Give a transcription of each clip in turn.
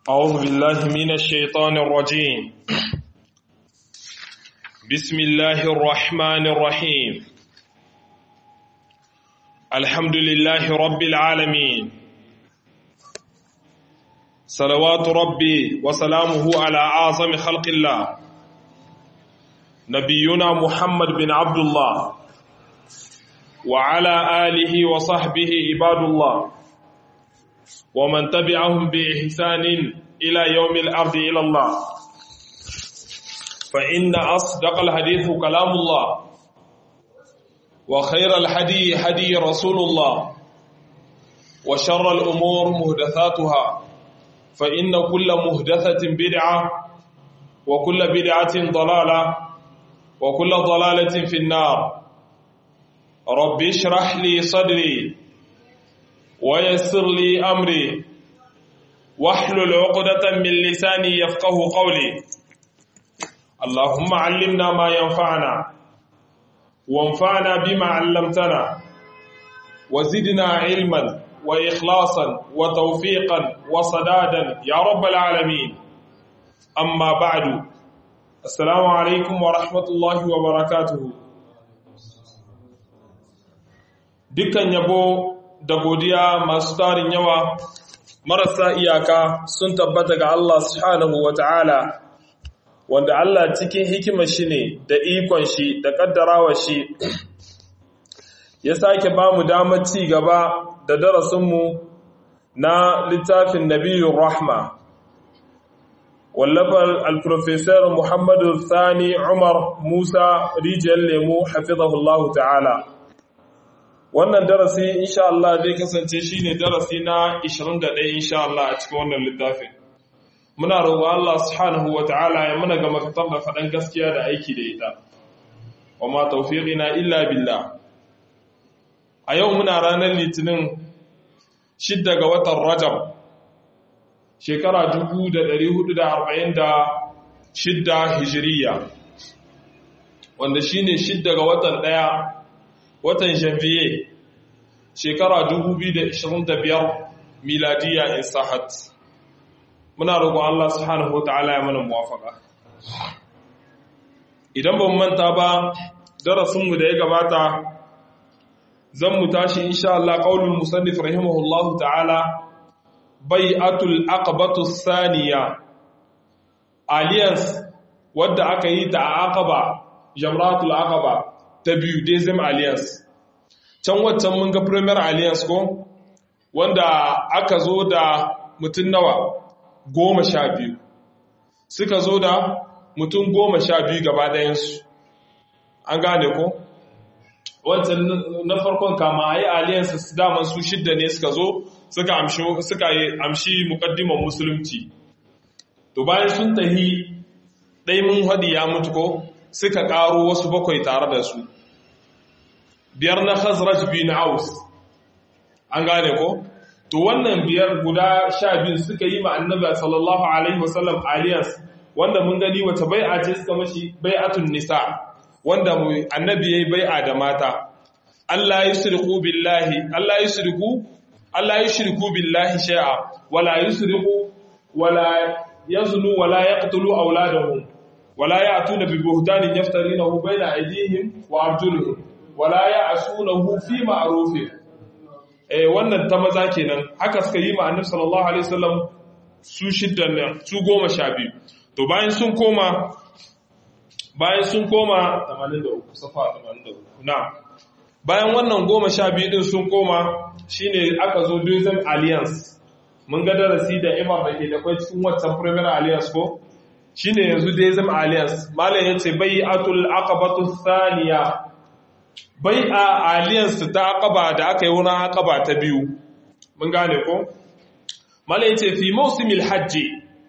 أعوذ بالله من الشيطان الرجيم بسم الله الرحمن الرحيم الحمد لله رب العالمين صلوات ربي وسلامه على أعظم خلق الله نبينا محمد بن عبد الله وعلى آله وصحبه عباد الله ومن تبعهم بإحسان إلى يوم الأرض إلى الله فإن أصدق الحديث كلام الله وخير الحدي حدي رسول الله وشر الأمور مهدثاتها فإن كل مهدثة بدعة وكل بدعة ضلالة وكل ضلالة في النار رب اشرح لي صدري ويسر لي أمري واحلل عقدة من لساني يفقه قولي اللهم علمنا ما ينفعنا وانفعنا بما علمتنا وزدنا علما وإخلاصا وتوفيقا وصدادا يا رب العالمين أما بعد السلام عليكم ورحمة الله وبركاته dukkan yabo da godiya masu tarin yawa marasa iyaka sun tabbata ga Allah subhanahu wata'ala wanda Allah cikin hikimar shi ne da ikon shi da kaddarawa shi ya sake ba mu damar ci gaba da darasinmu na littafin nabiyun rahma wallafar alprofesor muhammadu sani umar musa rijiyar lemu hafizahullahu ta'ala wannan darasi insha Allah zai kasance shine darasi na 21 insha Allah a cikin wannan littafin muna roƙo Allah subhanahu wataala ya muna ga makatar da faɗan gaskiya da aiki da ita wama tawfiqina illa billah a yau muna ranar litinin 6 ga watan Rajab shekara 1446 hijiriya wanda shine 6 ga watan ɗaya. watan janvier shekara 2025 miladiya in sahat muna roƙon Allah subhanahu wa ta'ala ya mana muwafaka idan ban manta ba darasinmu da ya gabata zan mu tashi insha Allah qaulul musannif rahimahullahu ta'ala bai'atul aqabatu thaniya alliance wadda aka yi ta aqaba jamratul aqaba ta biyu Dezem Alliance. Can waccan mun ga Premier Alliance ko? Wanda aka zo da mutum nawa goma sha biyu. Suka zo da mutum goma sha biyu gaba ɗayansu. An gane ko? Wancan na farkon kama a yi Alliance su daman su shidda ne suka zo suka amshi mukaddiman musulunci. To bayan sun tahi ɗai mun hadi ya mutu ko? suka ƙaro wasu bakwai tare da su biyar na khazraj bin aus an gane ko to wannan biyar guda sha biyu suka yi ma annabi sallallahu alaihi wasallam aliyas wanda mun gani wata bai'a ce suka mashi bai'atun nisa wanda annabi yayi bai'a da mata Allah yusriku billahi Allah yusriku Allah yushriku billahi shay'a wala yusriku wala yaznu wala yaqtulu auladahum ولا يأتون ببهتان يفترينه بين أيديهم وأرجلهم ولا يعصونه في معروف eh wannan ta maza kenan haka suka yi ma annabi sallallahu alaihi wasallam su shiddan ne su goma sha biyu to bayan sun koma bayan sun koma 83 safa 83 na bayan wannan goma sha biyu din sun koma shine aka zo Dozem Alliance mun ga darasi da Imam da ke da kai cikin waccan Premier Alliance ko shine yanzu dai zama alliance malam yace bai'atul aqabatu thaniya bai'a alliance ta aqaba da aka yi wani aqaba ta biyu mun gane ko malam yace fi mawsimil hajji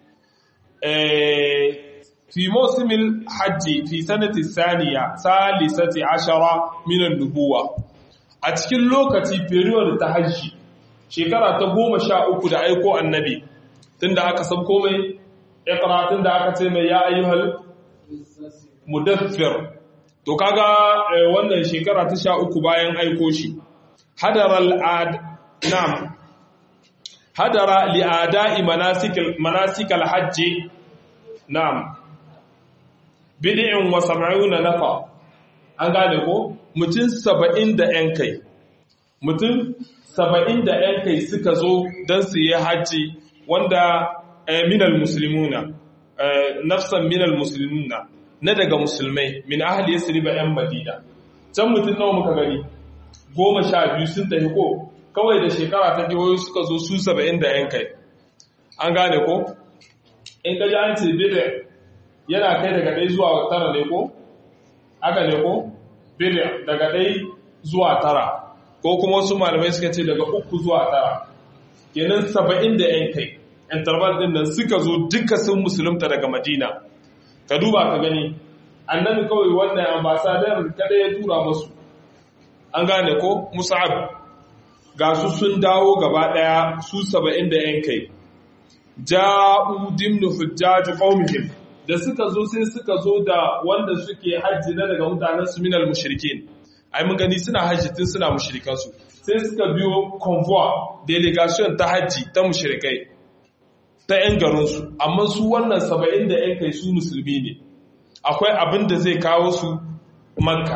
eh fi mawsimil hajji fi sanati thaniya salisati ashara min an-nubuwa a cikin lokaci period ta hajji shekara ta goma sha uku da aiko annabi tunda aka san komai iqratun da aka ce mai ya ayyuhal mudaffir to kaga wannan shekara ta sha uku bayan aiko shi hadar al'ad nam hadara li'ada'i manasikal manasikal hajji na'am bid'in wa sab'una nafa an gane ko mutum 70 da yan kai mutum 70 da yan kai suka zo dan su yi haji wanda minal muslimuna nafsan minal muslimuna na daga musulmai min ahli yasriba yan madina can mutum nawa muka gani goma sha biyu sun tafi ko kawai da shekara ta jihohi suka zo su saba'in da yan kai an gane ko in ka ji an ce bida yana kai daga ɗai zuwa tara ne ko aka ne ko bida daga ɗai zuwa tara ko kuma wasu malamai suka ce daga uku zuwa tara kenan saba'in da yan kai interval din nan suka zo duka sun musulunta daga madina ka duba ka gani annabi kawai wannan ambasadar kada ya tura masu an gane ko musa'ab ga su sun dawo gaba daya su saba'in da yan kai ja'u dimnu hujjaju qaumihim da suka zo sai suka zo da wanda suke hajji na daga mutanen su minal mushrikin ai mun gani suna hajji tun suna mushrikan su sai suka biyo convoy delegation ta hajji ta mushrikai ta 'yan garinsu amma su wannan saba'in da 'yan kai su musulmi ne akwai abin da zai kawo su makka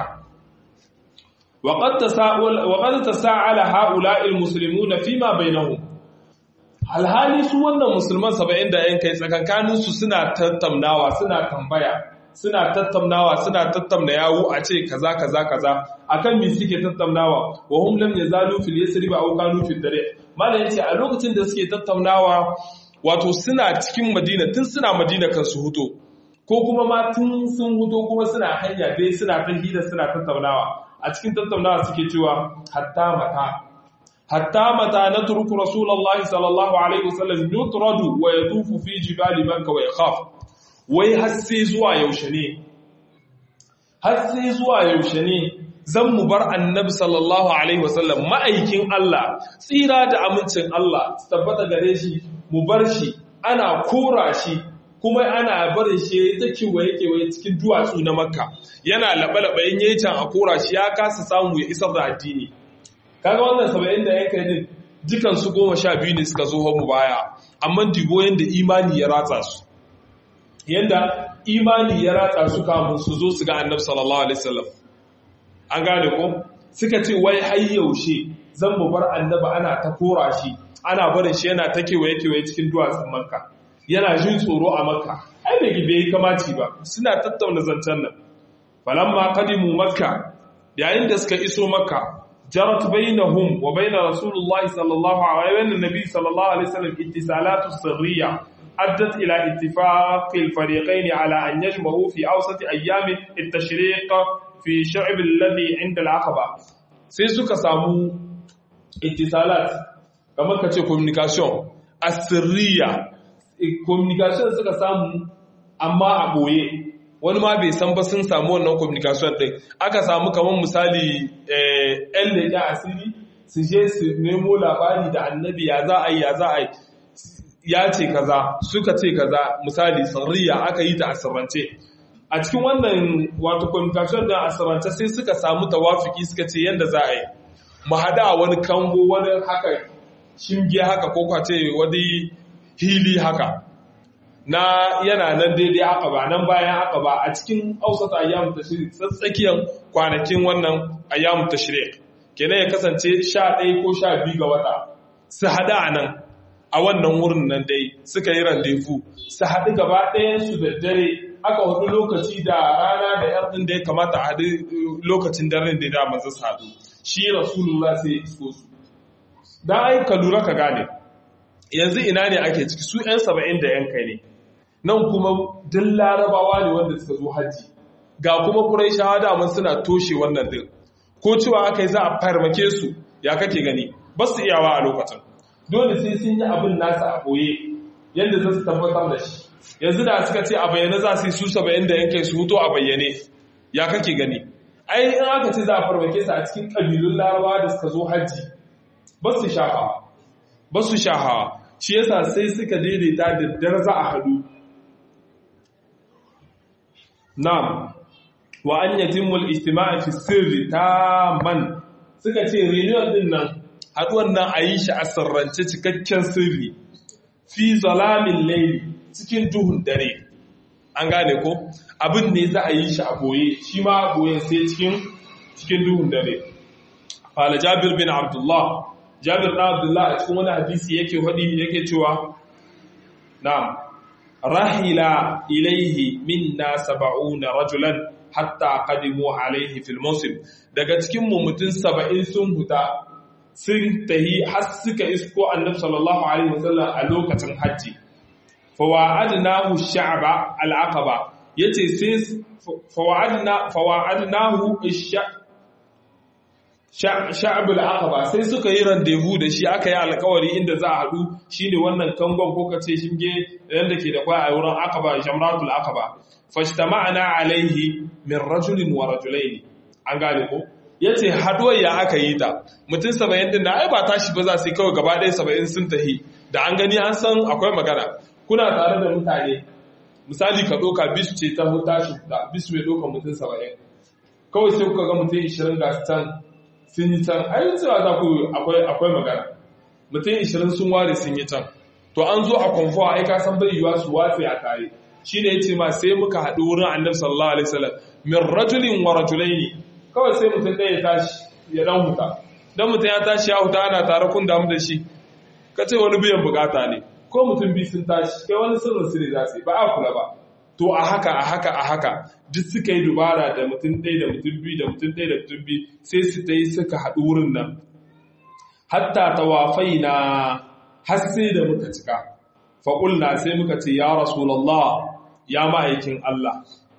waƙar ta sa'ala ha'ula'il musulmi na fima bai nahu alhali su wannan musulman saba'in da 'yan kai tsakankaninsu suna tattamnawa suna tambaya suna tattamnawa suna tattamna yawo a ce kaza kaza kaza akan me suke tattamnawa wa hum lam yazalu fil yasri ba aw kanu fil dare mallan yace a lokacin da suke tattaunawa wato suna cikin madina tun suna madina kan su huto ko kuma ma tun sun huto kuma suna hanya dai suna ta hira suna tattaunawa a cikin tattaunawa suke cewa hatta mata hatta mata na turku rasulullahi sallallahu alaihi wasallam yutradu wa yatufu fi jibali makka wa yakhaf wai har sai zuwa yaushe ne har sai zuwa yaushe ne zan mu bar annabi sallallahu alaihi wasallam ma'aikin Allah tsira da amincin Allah su tabbata gare shi mu bar shi ana kora shi kuma ana barin shi ta kewaye kewaye cikin duwatsu na makka yana laɓe-laɓe in yayi can a kora shi ya kasa samu ya isar da addini kaga wannan saba'in da yanka din dukan su goma sha biyu ne suka zo mu baya amma dibo yanda imani ya ratsa su yanda imani ya ratsa su kamun su zo su ga annabi sallallahu alaihi wasallam an gane ko suka ce wai har yaushe zan mu bar annabi ana ta kora shi ana barin shi yana ta kewaye kewaye cikin duwatsun makka yana jin tsoro a makka ai bai gibe yi kamaci ba suna tattauna zancen nan falamma qadimu makka yayin da suka iso makka jarat bainahum wa bain rasulullahi sallallahu alaihi wa nabi sallallahu alaihi wasallam ittisalatu sirriya addat ila ittifaq al-fariqayn ala an yajma'u fi awsat ayyam at-tashriq fi sha'b alladhi 'inda al-aqaba sai suka samu ittisalat kamar kace communication asirriya communication suka samu amma a boye wani ma bai san ba sun samu wannan communication din aka samu kamar misali yan leƙa asiri su je su nemo labari da annabi ya za a yi ya za a yi ya ce kaza suka ce kaza misali sirriya aka yi ta asirrance a cikin wannan wato communication din asirrance sai suka samu tawafiki suka ce yadda za a yi mu hada wani kango wani haka shinge haka ko kwace wani hili haka na yana nan daidai haka ba nan bayan haka ba a cikin ausata ayyamu tashrik tsakiyar kwanakin wannan ayyamu tashrik kenan ya kasance 11 ko 12 ga wata su hada a nan a wannan wurin nan dai suka yi randevu su haɗu gaba ɗayan su da dare aka hudu lokaci da rana da yar ɗin da ya kamata a haɗu lokacin daren da ya manzo su haɗu shi rasulullah sai ya isko su dan ai ka lura ka gane yanzu ina ne ake ciki su 'yan saba'in da 'yan kai ne nan kuma duk larabawa ne wanda suka zo hajji ga kuma kurai shahada mun suna toshe wannan din ko cewa aka yi za a farmake su ya kake gani ba su iyawa a lokacin dole sai sun yi abin nasa a ɓoye yadda za su tabbatar da shi yanzu da suka ce a bayyane za su yi su saba'in da 'yan kai su huto a bayyane ya kake gani ai in aka ce za a farmake su a cikin ƙabilun larabawa da suka zo hajji ba su shahawa ba su shahawa shi yasa sai suka daidaita da dar za a hadu na'am wa an yatimul ijtima'i fi sirri man suka ce reunion din nan haduwan nan a yi shi a sirrance cikakken sirri fi zalamin laili cikin duhun dare an gane ko abin ne za a yi shi a boye shi ma boye sai cikin cikin duhun dare fala jabir bin abdullah jabir bin abdullah a cikin wani hadisi yake hadi yake cewa na'am rahila ilaihi minna sab'una rajulan hatta qadimu alaihi fil musim daga cikin mu mutun 70 sun huta sun tahi har suka isko annabi sallallahu alaihi wasallam a lokacin hajji fawa'adnahu sha'ba al-aqaba yace sai fawa'adna fawa'adnahu sha'b al-aqaba sai suka yi rendezvous da shi aka yi alƙawari inda za a hadu shine wannan kangon ko kace shinge yanda ke da kwai a wurin aqaba jamratul aqaba fashtama'na alaihi min rajulin wa rajulaini an gane ko yace haduwar ya aka yi ta mutum 70 din da ai ba tashi ba za su yi kawai gaba ɗaya 70 sun tahi da an gani an san akwai magana kuna tare da mutane misali ka ɗauka bis ce ta tashi da bis mai ɗauka mutum 70 kawai sai kuka ga mutum 20 ga can sun yi can ai cewa za ku akwai akwai magana mutum 20 sun ware sun yi can to an zo a konfuwa ai ka san bai yiwa su watse a tare shi ne ya ce ma sai muka haɗu wurin annabi sallallahu alaihi wasallam min rajulin wa rajulaini kawai sai mutum ɗaya ya tashi ya dan huta dan mutum ya tashi ya huta ana tare kun damu da shi ka ce wani biyan bukata ne ko mutum biyu sun tashi kai wani sirrin sirri za su yi ba a kula ba to a haka a haka a haka duk suka yi dubara da mutum ɗaya da mutum biyu da mutum ɗaya da mutum biyu sai su ta yi suka haɗu wurin nan hatta tawafai na har sai da muka cika faƙulna sai muka ce ya rasulallah ya ma'aikin Allah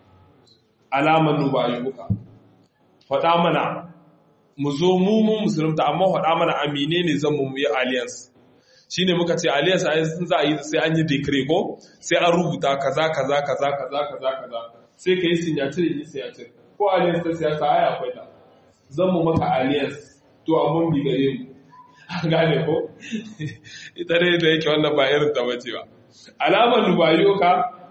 alaman nubayuka faɗa mana mu zo mu mun musulunta amma faɗa mana amine ne zan mu yi alliance shine muka ce alliance a sun za a yi sai an yi decree ko sai an rubuta kaza kaza kaza kaza kaza kaza sai ka yi signature yi signature ko alliance ta siyasa ai akwai ta zan mu maka alliance to amma bi gare mu an gane ko ita dai da yake wannan ba irin ta bace ba alamar lubayoka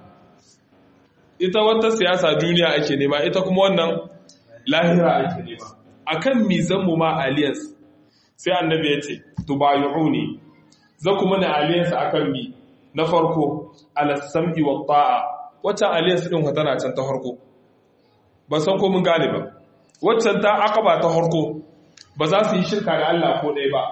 ita wata siyasa duniya ake nema ita kuma wannan lahira ake nema akan mizan mu ma alliance sai annabi ya ce tubayuuni za ku mana alliance akan mi na farko ala sam'i wa ta'a wacce alliance din tana can ta farko ba san ko mun gane ba waccan ta akaba ta farko ba za su yi shirka da Allah ko ɗaya ba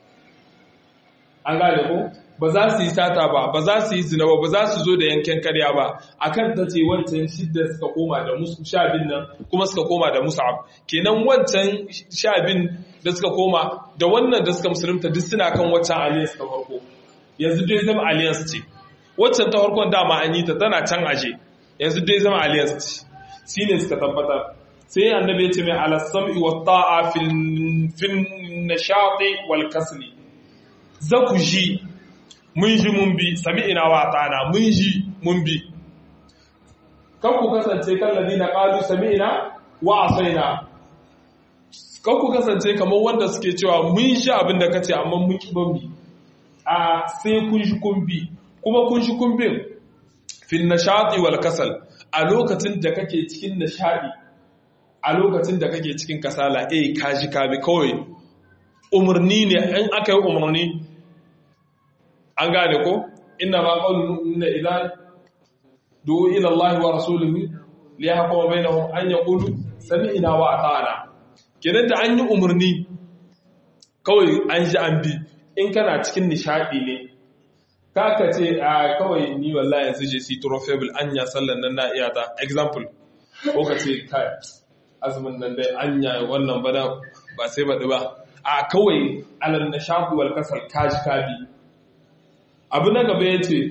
an gane ko ba za su yi sata ba ba za su yi zina ba ba za su zo da yanken karya ba akan ta ce wancan shidda suka koma da musu sha bin nan kuma suka koma da musa'ab kenan wancan sha bin da suka koma da wannan da suka musulunta duk suna kan waccan alliance ta farko yanzu dai zama alliance ce waccan ta farkon dama an yi ta tana can aje yanzu dai zama alliance ce shi ne suka tabbatar sai annabi ya ce mai alassam'i wa ta'a fil nashati wal kasli za ku ji mun ji mun bi sami ina wa ta'ana mun ji mun bi kan ku kasance kan ladina qalu sami'na wa asaina kan ku kasance kamar wanda suke cewa mun shi abin da kace amma mun ki ban bi a sai kun shi kun bi kuma kun shi kun bin fil nashati wal kasal a lokacin da kake cikin nishadi a lokacin da kake cikin kasala eh kaji ka bi kawai umarni ne in aka yi umarni an gane ko inna ma qawlun inna idza du'u ila Allah wa rasulihi li yahkuma bainahum an yaqulu sami'na wa ata'na kenan da an yi umarni kawai an ji an bi in kana cikin nishadi ne kaka ce a kawai ni wallahi yanzu je si trofable anya sallan nan na iya ta example ko ka ce kai azumin nan dai anya wannan bana ba sai baɗi ba a kawai alal nashadu wal kasal kaji kabi abu na gaba yace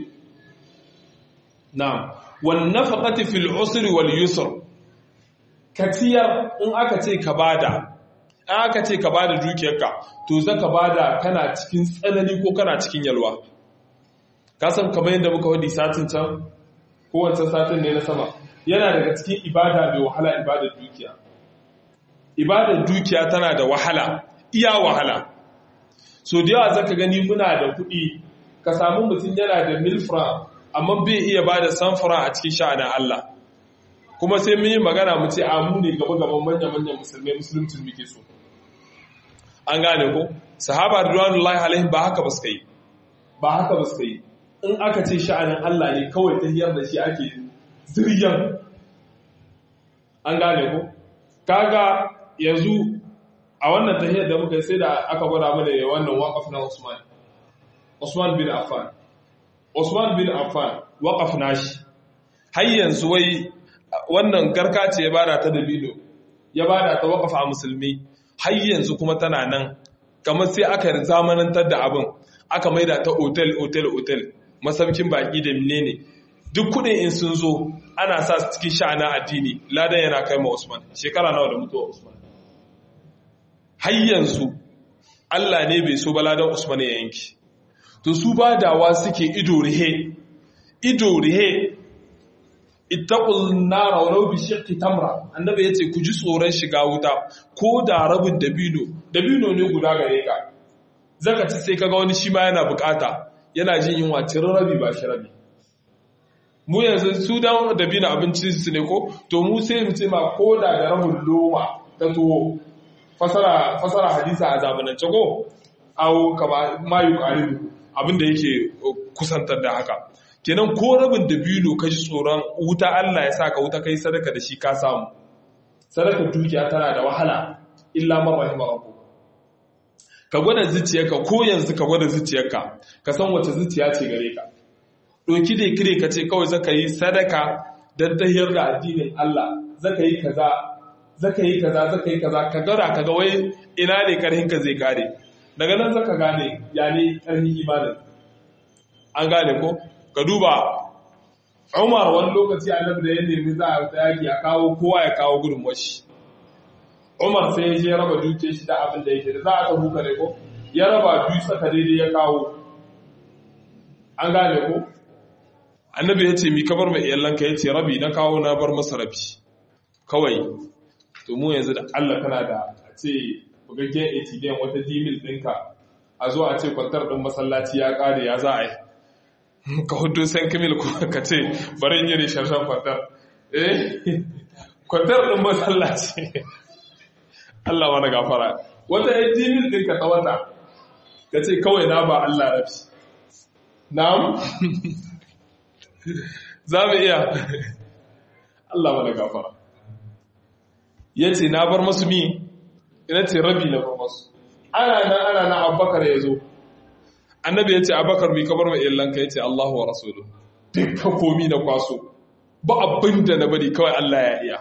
na'am wan nafaqati fil usri wal yusr katiyar in aka ce ka bada in aka ce ka bada dukiyarka to zaka bada kana cikin tsanani ko kana cikin yalwa kasan kamar yadda muka wadi satin can kowace satin ne na sama yana daga cikin ibada mai wahala ibadar dukiya ibadar dukiya tana da wahala iya wahala so da yawa zaka gani muna da kuɗi ka samu mutum yana da milfra amma bai iya ba da samfura a cikin sha'anin Allah kuma sai mun yi magana mu ce a mu ne gaba gaban manya-manyan musulmai musulmcin muke so an gane ko sahaba ridwanullahi alaihim ba haka ba suka yi ba haka ba suka yi in aka ce sha'anin Allah ne kawai tahiyar da shi ake ziryan an gane ko kaga yanzu a wannan tahiyar da muka yi sai da aka gwada mana wannan waqaf na Usman Usman bin Affan Usman bin Affan waqaf nashi har yanzu wai wannan garka ce ya bada ta dabino ya bada ta waqaf a musulmi har yanzu kuma tana nan kamar sai aka zamanantar da abin aka maida ta otel otel otel masaukin baki da menene duk kudin in sun zo ana sa su cikin sha'ana addini ladan yana kai ma Usman shekara nawa da mutuwa Usman har yanzu Allah ne bai so ba ladan Usman ya yanki to su badawa suke ido rihe ido rihe ittaqul nar walau bi shiqqi tamra annabi yace ku ji tsoron shiga wuta ko da rabin dabino dabino ne guda gare ka zaka ci sai kaga wani shi ma yana bukata yana jin yunwa cirin rabi ba shi rabi mu yanzu su dan dabino abincin su ne ko to mu sai mu ce ma ko da da rabin loma ta tuwo fasara fasara hadisa a zamanance ko au kama mayu qaribu abinda yake kusantar da haka kenan ko rabin dabino ka ji tsoron wuta Allah ya saka wuta kai sadaka da shi ka samu sadaka dukiya tana da wahala illa man rahima rabbu ka gwada zuciyarka ko yanzu ka gwada zuciyarka ka san wace zuciya ce gare ka doki da kire ka ce kawai zaka yi sadaka dan tahiyar da addinin Allah zaka yi kaza zaka yi kaza zaka yi kaza ka gara ka ga wai ina ne karhin ka zai kare daga nan zaka gane ya ne karhin imanin an gane ko ka duba umar wani lokaci annabi da ya nemi za a yaki a kawo kowa ya kawo gudun washi umar sai ya je raba duke shi da abin da yake da za a ta buka ne ko ya raba biyu saka daidai ya kawo an gane ko annabi ya ce mi ka bar mai iyalanka ya ce rabi na kawo na bar masa rabi kawai to mu yanzu da allah kana da a ce bugaggen atm wata dimil ɗinka a zo a ce kwantar ɗin masallaci ya ƙare ya za a yi ka hudu san kamil ka ce bari yi ne sharshen kwantar eh kwantar ɗin masallaci Allah wani gafara wata ya jimin ɗin ka wata ka ce kawai na ba Allah rafi na'am za mu iya Allah wani gafara ya ce na bar masu mi ina ce rabi na bar masu ana nan ana nan abubakar ya zo annabi ya ce abakar mai kabar mai illanka ya ce Allahu wa rasulu dukkan komi na kwaso ba abin da na bari kawai Allah ya iya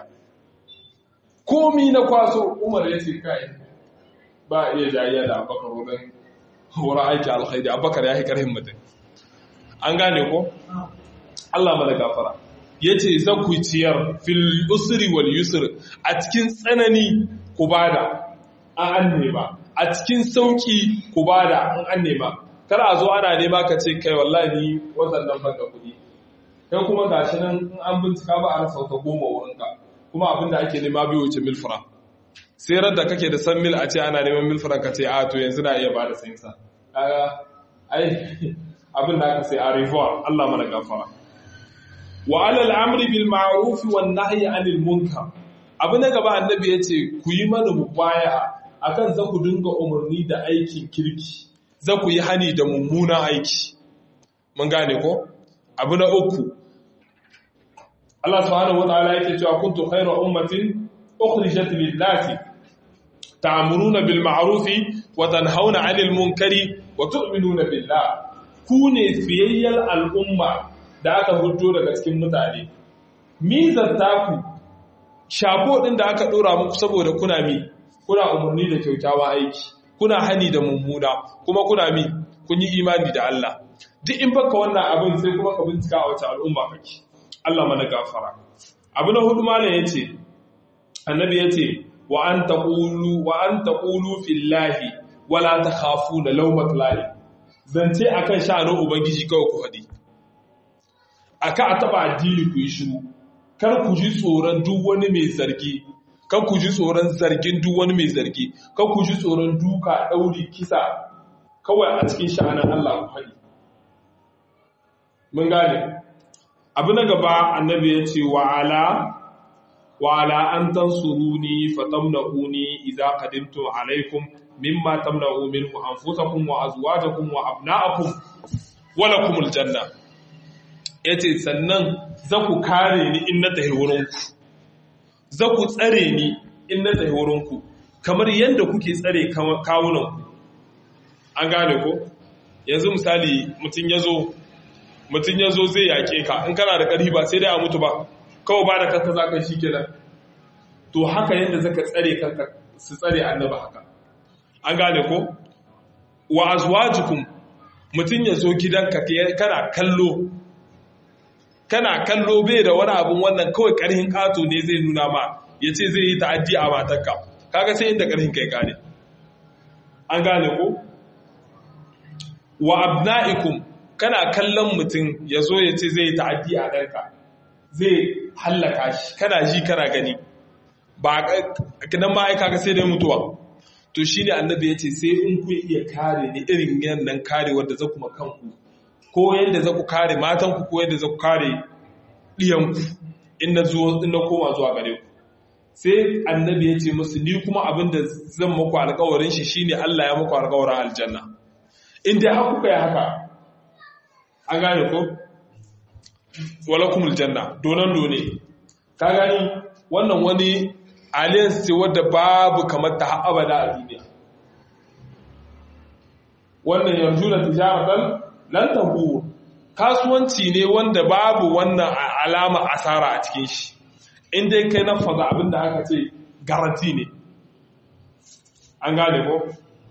komi na kwaso umar ya ce kai ba iya jayayya da abakar wurin wurin aiki alkhairi abakar ya yi karhin mutum an gane ko Allah mana gafara ya ce za ku ciyar fil usri wal yusr a cikin tsanani ku bada an an nema a cikin sauki ku bada an an nema kar a zo ana nema ka ce kai wallahi watan nan baka kuɗi kai kuma gashi nan in an bincika ba a rasa wata goma wurinka kuma abin da ake nema bai wuce milfra sai ran da kake da san mil a ce ana neman milfra ka ce a to yanzu na iya bada sayin sa kaga ai abin da aka sai a revoir Allah mana gafara wa alal amri bil ma'ruf wan nahyi anil munkar abu na gaba annabi yace ku yi mana mubaya'a akan za ku dinga umarni da aikin kirki za ku yi hani da mummunan aiki mun gane ko abu na uku Allah subhanahu wataala yake cewa kuntu khayra ummatin ukhrijat lin-nasi ta'muruna bil ma'ruf wa tanhauna 'anil munkari wa tu'minuna billah ku ne fiyayyar al'umma da aka hudo daga cikin mutane mizar taku shafo din da aka dora muku saboda kuna mi kuna umarni da kyautawa aiki kuna hani da mummuna kuma kuna mi kun yi imani da Allah duk in baka wannan abin sai kuma ka bincika a wace al'umma kake Allah mana gafara abu na hudu malam yace annabi yace wa an taqulu wa an taqulu fillahi wala takhafuna lawmat lahi zance akan sha'anin ubangiji kawai ku hadi aka a taba addini ku yi shiru kar ku ji tsoron duk wani mai zargi kan ku ji tsoron zargin duk wani mai zargi kan ku ji tsoron duka ɗauri kisa kawai a cikin sha'anin Allah ku haɗi mun gane abu na gaba annabi ya ce wa ala wa ala an tansuruni fatamna'uni idza qadimtu alaikum mimma tamna'u minhu anfusakum wa azwajakum wa abna'akum wa lakumul janna yace sannan za ku kare ni in na tahi wurinku za ku tsare ni in na tahi wurinku kamar yadda kuke tsare kawunanku an gane ko yanzu misali mutum ya zo mutum ya zo zai yaƙe ka in kana da ƙarfi ba sai dai a mutu ba kawai ba da kanka za ka shi kenan to haka yadda zaka tsare kanka su tsare annaba haka an gane ko wa azwajukum mutum ya zo gidanka kana kallo kana kallo bai da wani abin wannan kawai ƙarhin ƙato ne zai nuna ma ya ce zai yi ta'addi a matarka kaga sai inda ƙarhin kai gane an gane ko wa abna'ikum kana kallon mutum ya zo ya ce zai yi ta'addi a ɗanka zai hallaka shi kana ji kana gani ba nan ma aika ga sai dai mutuwa to shi ne annabi ya ce sai in ku iya kare ni irin yannan karewar da za kuma kanku ko yadda za ku kare matanku ko yadda za ku kare ɗiyanku in na koma zuwa gare ku sai annabi ya ce musu ni kuma abin da zan muku alkawarin shi shine Allah ya muku alkawarin aljanna in dai har kuka yi haka an gane ko walakum aljanna donan done ka gani wannan wani alliance ce wadda babu kamar ta abada a duniya wannan yarjuna tijaratan lan tabu kasuwanci ne wanda babu wannan alama asara a cikin shi in dai kai na faza abinda aka ce garanti ne an gane ko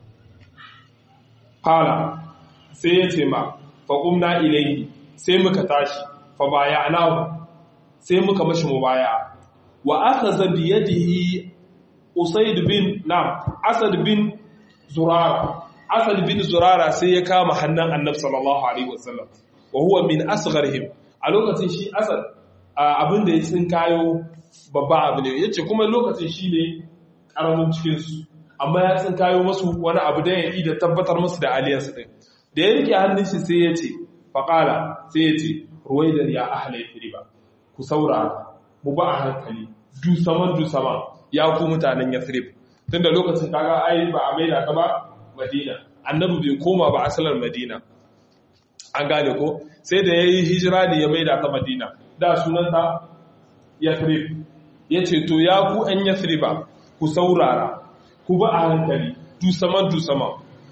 fala sai ya ce ma faƙumna ilaihi sai muka tashi fa baya anahu sai muka mashi mubaya wa akhadha bi yadihi usayd bin nam asad bin zurara asad bin zurara sai ya kama hannun annabi sallallahu alaihi wasallam wa huwa min asgharihim a lokacin shi asad abin da ya tsin kayo babba abu ne yace kuma lokacin shi ne karamin cikin su amma ya tsin kayo masu wani abu da ya yi da tabbatar musu da aliyarsu din da ya rike hannun shi sai ya ce faƙala sai ya ce ruwaidar ya ahalai firiba ku saurara mu ba a hankali dusaman dusaman ya ku mutanen yathrib tun da lokacin kaga ai ba a maida ta ba madina annabi bai koma ba asalar madina an gane ko sai da ya yi hijira da ya maida ta madina da sunanta yathrib ya ce to ya ku ‘yan yathriba ku saurara ku ba a hankali dusaman dusaman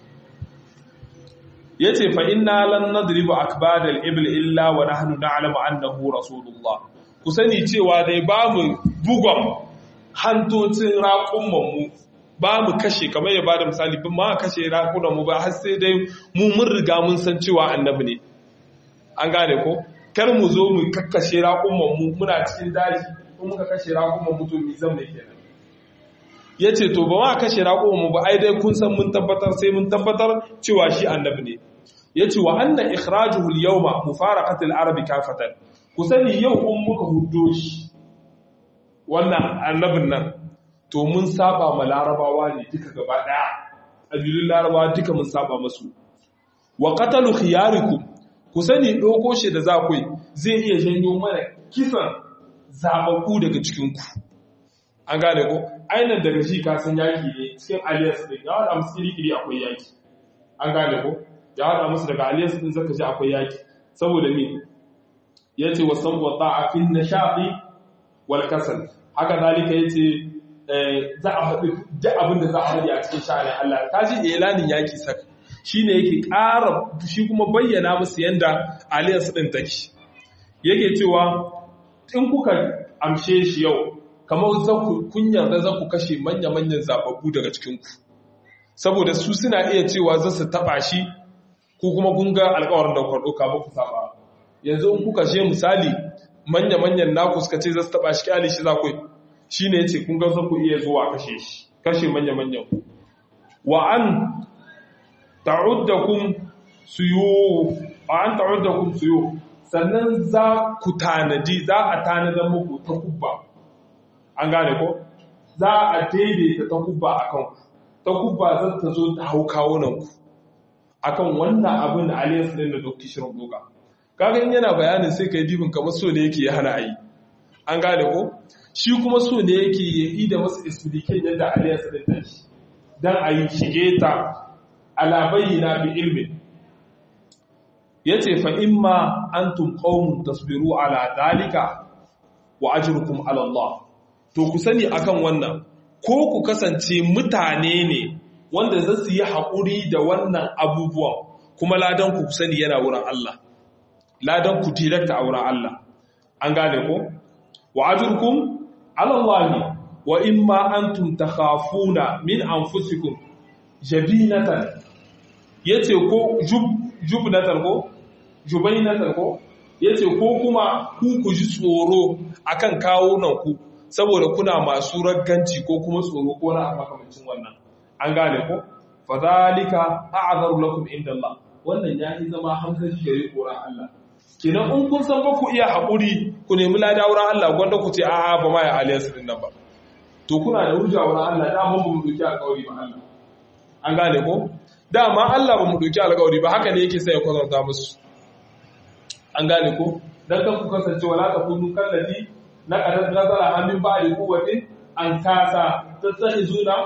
ya ce fa inna lan nadribu akbadal ibil illa wa nahnu na'lamu annahu rasulullah ku sani cewa dai ba mu bugon hantocin raƙumman mu ba mu kashe kamar ya bada misali ba ma kashe raƙunan mu ba har sai dai mu mun riga mun san cewa annabi ne an gane ko kar mu zo mu kakkashe raƙumman mu muna cikin daji in muka kashe raƙumman mu to mi zan ne kenan ya ce to ba ma kashe raƙonmu ba ai dai kun san mun tabbatar sai mun tabbatar cewa shi annabi ne ya ce wa anna ikhrajuhu al-yawma mufaraqatul arabi kafatan ku sani yau in muka huddo shi wannan annabin nan to mun saba ma larabawa ne duka gaba daya abilun larabawa duka mun saba masu wa qatalu khiyarikum ku sani doko shi da zakai zai iya janyo mana kisan zababbu daga cikin ku an gane ko ainihin daga shi kasan yaki ne cikin aliyas ɗin ya haɗa musu iri-iri akwai yaki an gane ko ya haɗa musu daga aliyas ɗin zaka ji akwai yaki saboda me ya ce wasan wata a fin na shaɗi wal kasal haka zalika ya ce za a haɗu duk abin da za a haɗu a cikin sha'anin Allah ta ji ilanin yaki sak shi ne yake ƙara shi kuma bayyana musu yadda aliyas ɗin take yake cewa in kuka amshe shi yau kamar kun yarda za ku kashe manya-manyan zababbu daga cikinku saboda su suna iya cewa za su taba shi ko kuma kun ga alkawarin da kwarɗo kama ku saba yanzu in kuka she misali manya-manyan naku suka ce za su taba shi kyale shi za ku shi ne ya ce kun ga za ku iya zuwa kashe shi kashe manya-manyan ku wa an ta'uddakum suyu wa an ta'uddakum suyu sannan za ku tanadi za a tanadar muku ta kubba an gane ko za a daidaita ta kubba a kanku ta kubba zan ta zo ta hau kawunanku a kan wannan abin da aliyas ɗin da dokta shirin doka kaga in yana bayanin sai ka yi dibin kamar so ne yake ya hana a yi an gane ko shi kuma so ne yake yi da wasu explication yadda alliance din take dan a yi shige ta ala bayyina bi ilmin yace fa imma antum qaumun tasbiru ala dalika wa ajrukum ala Allah to ku sani akan wannan ko ku kasance mutane ne wanda za su yi haƙuri da wannan abubuwan kuma ladan ku sani yana wurin Allah ladan ku direkta a wurin Allah an gane ko wa ajrukum ala Allah wa imma antum takhafuna min anfusikum jabinatan yace ko jub jubnatan ko jubainatan ko yace ko kuma ku ku ji tsoro akan kawunan ku saboda kuna masu ragganci ko kuma tsoro ko na makamancin wannan an gane ko fadhalika a'zaru lakum inda Allah wannan ya yi zama hankali gare koran Allah kenan in kun san ba ku iya haƙuri ku nemi lada wurin Allah gwanda ku ce a'a ba ma ya aliyas din nan ba to kuna da hujja wurin Allah da mun mu doki alƙawari ba Allah an gane ko dama Allah ba mu doki alƙawari ba haka ne yake sai ya kwatanta musu an gane ko dan kan ku kasance wala ta kunu kallati na qadar nazara amin ba da kuwati an kasa tattahizuna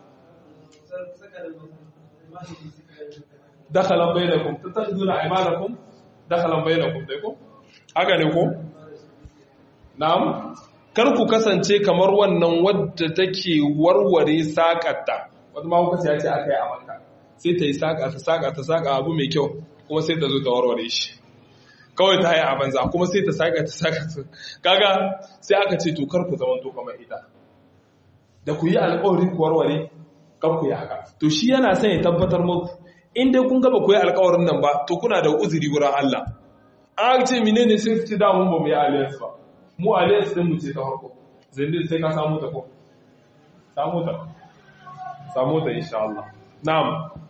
dakhalan bainakum tattakhiduna aymanakum dakhalan bainakum dai ko haka ne ko na'am kar ku kasance kamar wannan wadda take warware sakatta wata ma kuka ya ce akai a makka sai ta yi saka ta saka ta saka abu mai kyau kuma sai ta zo ta warware shi kawai ta yi a banza kuma sai ta saka ta saka kaga sai aka ce to kar ku zama to kamar ita da ku yi alƙawari ku warware kan ku yi haka to shi yana son ya tabbatar muku in dai kun gaba ku yi alƙawarin nan ba to kuna da uzuri wurin Allah an ce menene sai ku ci da mun ba mu yi alliance ba mu alliance din mu ce ta farko zai sai ka samu ta ko samu ta samu ta insha Allah na'am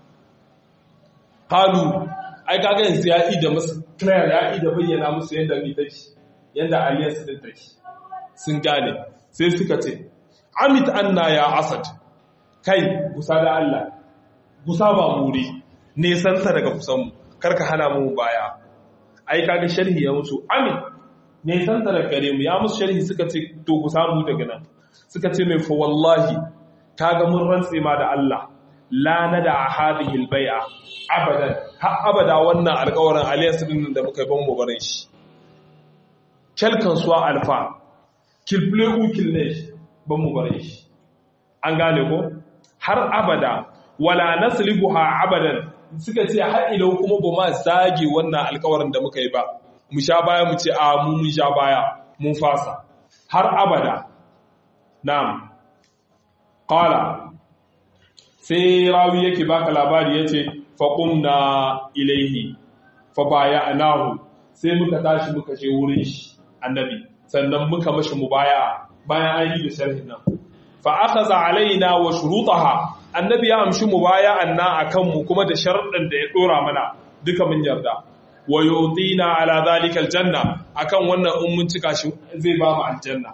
halu ai kaga yanzu ya yi da musu clear ya yi da bayyana musu yadda ni take yadda alliance din take sun gane sai suka ce amit anna ya asad kai gusa da Allah gusa ba muri nesanta daga kusanmu karka hana mu baya ai kaga sharhi ya musu amin nesanta daga gare mu ya musu sharhi suka ce to gusa mu daga nan suka ce mai fa wallahi kaga mun rantse ma da Allah la nada hadhihi albay'a abadan har abada wannan alƙawarin aliyas din da muka ban mu bare shi kelkan suwa alfa kilple ukil ne ban mu bare shi an gane ko har abada wala naslibuha abadan suka ce har ilau kuma ba ma zage wannan alkawarin da muka yi ba mu sha baya mu ce a mu mun sha baya mun fasa har abada na'am qala sai rawi yake baka labari yace fa qumna ilaihi fa baya'nahu sai muka tashi muka je wurin shi annabi sannan muka mashi mubaya bayan an yi da sharhin nan fa akhadha alaina wa shurutaha annabi ya amshi mubaya'an na akan mu kuma da sharuɗan da ya dora mana duka mun yarda wa yutina ala zalika aljanna akan wannan in mun cika shi zai ba mu aljanna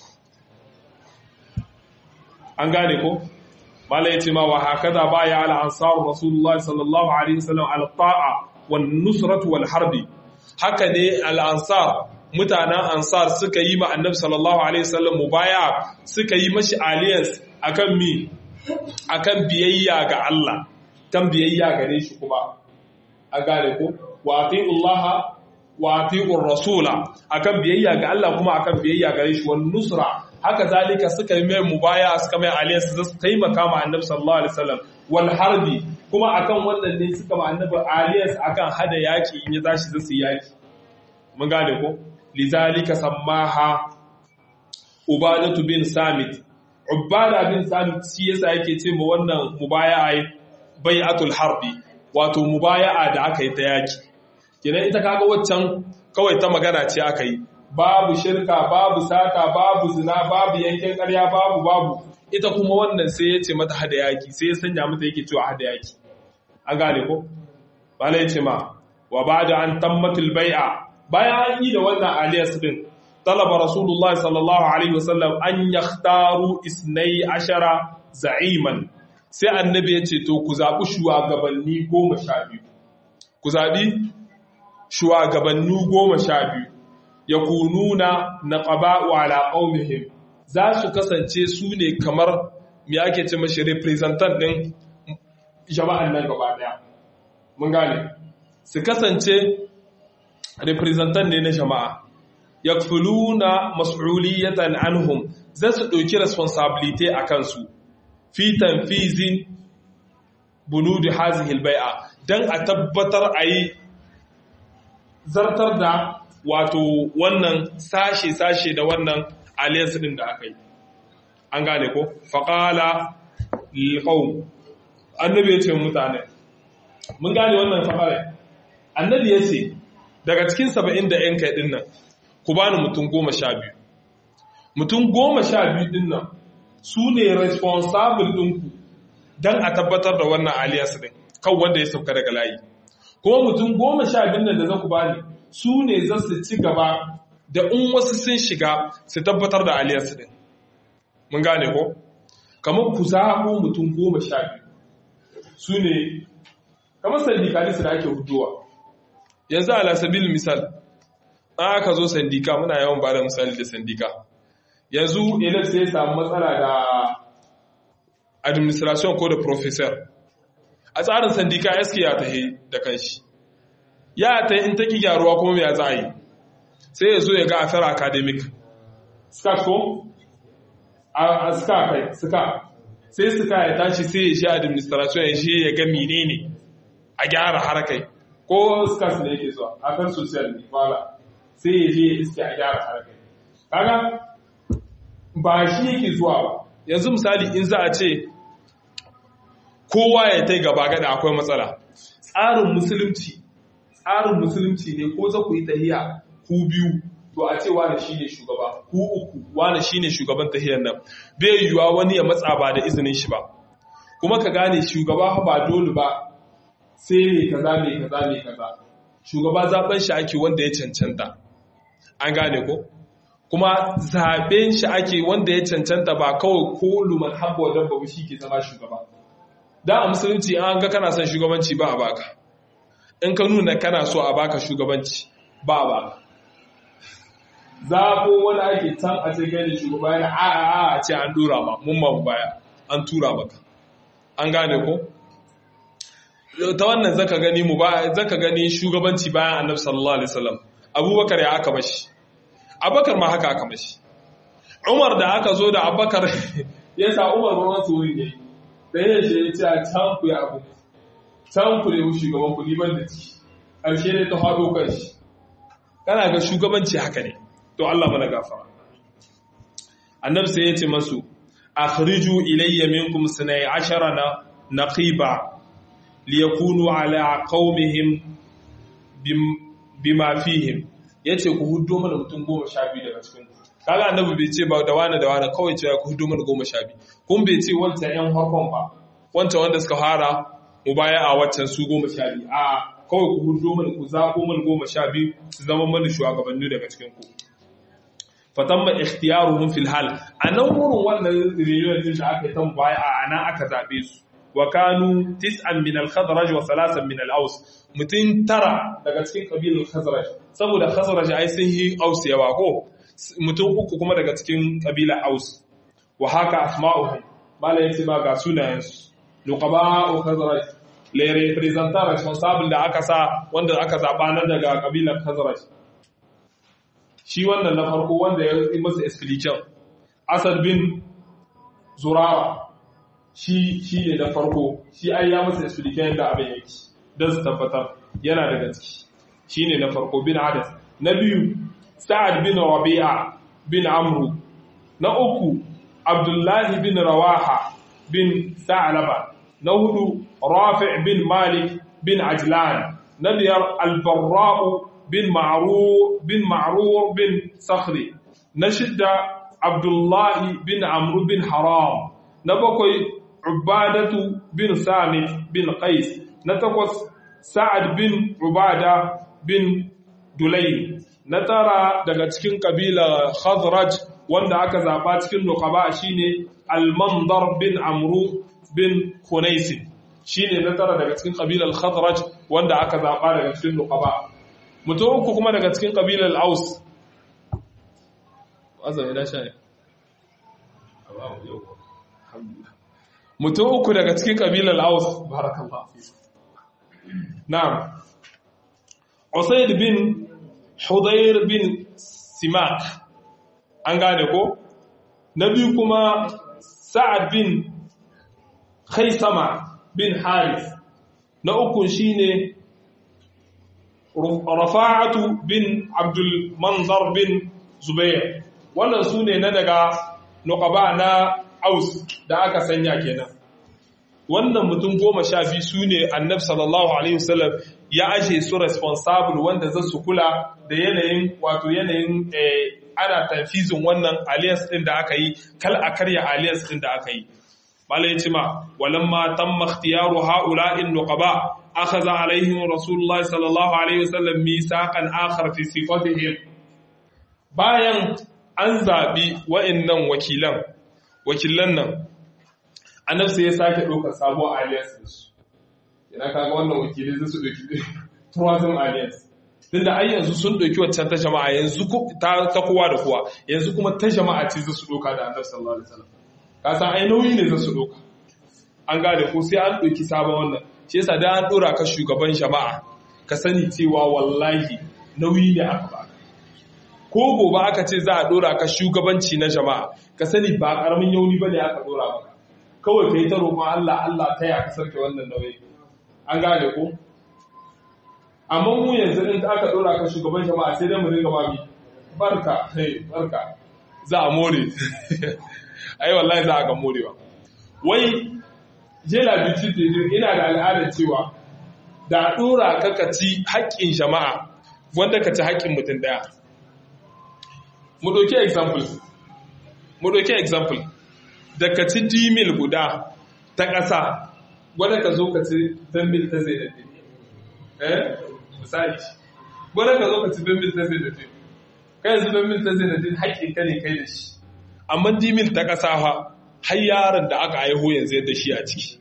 an gane ko mala yace ma wa hakaza baya ala ansar rasulullahi sallallahu alaihi wasallam ala ta'a wan nusratu wal harbi haka ne al ansar mutanen ansar suka yi ma annabi sallallahu alaihi wasallam mubaya suka yi mashi alliance akan mi akan biyayya ga Allah kan biyayya gare shi kuma a gane ko wa atiullaha wa atiur rasula akan biyayya ga Allah kuma akan biyayya gare shi wan nusra haka zalika suka yi mai mubaya suka mai alliance su taimaka ma annabi sallallahu alaihi wasallam wal harbi kuma akan wannan ne suka ma annabi alliance akan hada yaki in ya tashi zasu yaki mun gane ko lizalika sammaha ubadatu bin samit ubada bin samit shi yasa yake ce ma wannan mubaya'a bai'atul harbi wato mubaya'a da aka yi ta yaki kenan ita kaga waccan kawai ta magana ce aka yi babu shirka babu sata babu zina babu yankin ƙarya babu babu ita kuma wannan sai ya ce mata hada yaki sai ya sanya mata yake cewa hada yaki an gane ko bala ya ce ma wa ba'da an tammatul bai'a bayan an yi da wannan aliyas din talaba rasulullahi sallallahu alaihi wasallam an yakhtaru isnai ashara za'iman sai annabi ya ce to ku zaɓi shugabanni goma sha biyu ku zaɓi shugabanni goma sha biyu yakununa naqaba'u ala qaumihim za su kasance su ne kamar me ake ce mashi representant din jama'an nan gaba daya mun gane su kasance representant ne na jama'a yakfuluna mas'uliyatan anhum za su ɗauki responsibility a kansu fi tanfizi bunudi hazihil bai'a dan a tabbatar a yi zartar da wato wannan sashe-sashe da wannan alliance din da aka yi an gane ko faƙala lilƙau annabi ya ce mutane mun gane wannan faƙare annabi ya ce daga cikin saba'in da ‘yan kai nan ku bani mutum goma sha biyu mutum goma sha biyu din nan su ne responsible ɗinku don a tabbatar da wannan alliance din kan wanda ya sauka daga layi kuma mutum goma sha biyu nan da za ku bani su ne za su ci gaba da in wasu sun shiga su tabbatar da aliyarsu din mun gane ko kamar ku zaɓo mutum goma sha biyu su ne kamar sandikalisu da ake hudowa yanzu ala sabil misal an aka zo sandika muna yawan ba da misali da sandika yanzu elef sai ya samu matsala da administration ko da professor a tsarin sandika sk ya tahe da kanshi ya ta in ta ki gyaruwa kuma ya za a yi sai ya zo ya ga affair academic ska ko a ska kai ska sai ska ya tashi sai ya shi administration ya shi ya ga menene a gyara harkai ko ska su ne yake zuwa affair social ne wala sai ya je ya iske a gyara harkai kaga ba shi yake zuwa ba yanzu misali in za a ce kowa ya ta gaba gada akwai matsala tsarin musulunci tsarin musulunci ne ko za ku yi tahiya ku biyu to a ce wane shi ne shugaba ku uku wane shi ne shugaban tahiyar nan bai yiwuwa wani ya matsa ba da izinin shi ba kuma ka gane shugaba ba dole ba sai ne kaza ne kaza ne kaza shugaba zaben shi ake wanda ya cancanta an gane ko kuma zaben shi ake wanda ya cancanta ba kawai ko luman habba wajen babu shi ke zama shugaba da a musulunci an ga kana son shugabanci ba a baka in ka nuna kana so a baka shugabanci ba a baka zafo wani ake can a ce gani shugaba yana a a a ce an dura ma mun ma baya an tura maka an gane ko ta wannan zaka gani mu ba zaka gani shugabanci bayan annabi sallallahu alaihi wasallam abubakar ya aka mashi abubakar ma haka aka mashi umar da aka zo da abubakar ya sa umar ba wasu wuri ne da yin shi ya ce a can ku ya abu can ku ne shugaban ku ban da ciki ƙarshe ne ta faɗo kan shi kana ga shugabanci haka ne to Allah mana gafara annabi sai ya ce masu akhriju ilayya minkum sunay ashara na naqiba liyakunu ala qaumihim bima fihim yace ku huddo mana mutum goma sha biyu daga cikin ku kaga annabi bai ce ba da wani da wani kawai cewa ku huddo mana goma sha biyu kun bai ce wancan yan harkon ba wancan wanda suka fara mu baya a waccan su goma sha biyu a kawai ku huddo mana ku zaɓo mana goma sha biyu su zama mana shugabanni daga cikin ku fatamma ikhtiyaruhum fil hal anan wurin wannan reunion din da aka yi tan baya a nan aka zabe su wa kanu tis'an min al-khadraj wa thalathan min al-aws mutun tara daga cikin kabilar khazraj saboda khazraj ai sun yi aus yawa ko mutum uku kuma daga cikin kabilar aus wa haka asma'uhum malai yace ma ga sunayensu nuqaba'u khazraj le representant responsable da aka sa wanda aka zaba nan daga kabilar khazraj shi wannan na farko wanda ya yi masa explanation asad bin zurawa shi shi ne na farko shi ai ya masa explanation da abin yake don su tabbatar yana daga ciki shi ne na farko bin adas na biyu sa'ad bin rabi'a bin amru na uku abdullahi bin rawaha bin sa'alaba na hudu rafi' bin malik bin ajlan na biyar albarra'u bin ma'rur bin ma'rur bin sakhri na shidda abdullahi bin amru bin haram na bakwai ubadatu bin samit bin qais na takwas sa'ad bin ubada bin dulay na tara daga cikin kabila khazraj wanda aka zaba cikin nuqaba shine al-mandar bin amru bin khunais shine na tara daga cikin kabilar khazraj wanda aka zaba daga cikin nuqaba mutum uku kuma daga cikin kabilar aus azan ina sha mutum uku daga cikin kabilar aus barakallahu na'am usaid bin hudayr bin simak an gane ko na biyu kuma sa'ad bin khaisama bin haris na uku shine rafa'atu bin abdul manzar bin zubair wannan su ne na daga nukaba na aus da aka sanya kenan wannan mutum goma sha biyu su ne annab sallallahu alaihi wasallam ya ashe su responsible wanda za su kula da yanayin wato yanayin ana tafizin wannan alliance din da aka yi kal a karya alliance din da aka yi malai cima walamma tamma ikhtiyaru ha'ula'in nuqaba akhadha alaihim rasulullahi sallallahu alaihi wasallam misaqan akhar fi sifatihim bayan an zabi wa'annan wakilan wakilan nan annabi sai ya sake ɗaukar sabuwar alliance din su ina kaga wannan wakilai zai su dauki tourism alliance tunda ai yanzu sun ɗauki waccan ta jama'a yanzu ta kowa da kowa yanzu kuma ta jama'a ce za su ɗauka da annabi sallallahu alaihi wasallam ka san ai nauyi ne za su ɗauka an gane ko sai an ɗauki sabon wannan shi yasa da an ɗora ka shugaban jama'a ka sani cewa wallahi nauyi ne aka ba ko gobe aka ce za a ɗora ka shugabanci na jama'a ka sani ba ƙaramin yauni ba ne aka ɗora maka kawai ka yi ta roƙon Allah Allah ta ya ka sarke wannan nauyi an gane ko amma mu yanzu in aka ɗora ka shugaban jama'a sai dai mu dinga mami barka hey barka za a more ai wallahi za a ga morewa wai jela bici ina da al'adar cewa da dora ka ka ci haƙƙin jama'a wanda ka ci haƙƙin mutum ɗaya mu ɗauki example mu ɗauki example da ka ci dimil guda ta ƙasa wanda ka zo ka ci mil ta zai da eh misali wanda ka zo ka ci mil ta zai da kai yanzu mil ta zai da haƙƙin ka ne kai da shi amma dimil ta ƙasa fa har yaron da aka haihu yanzu yadda shi a ciki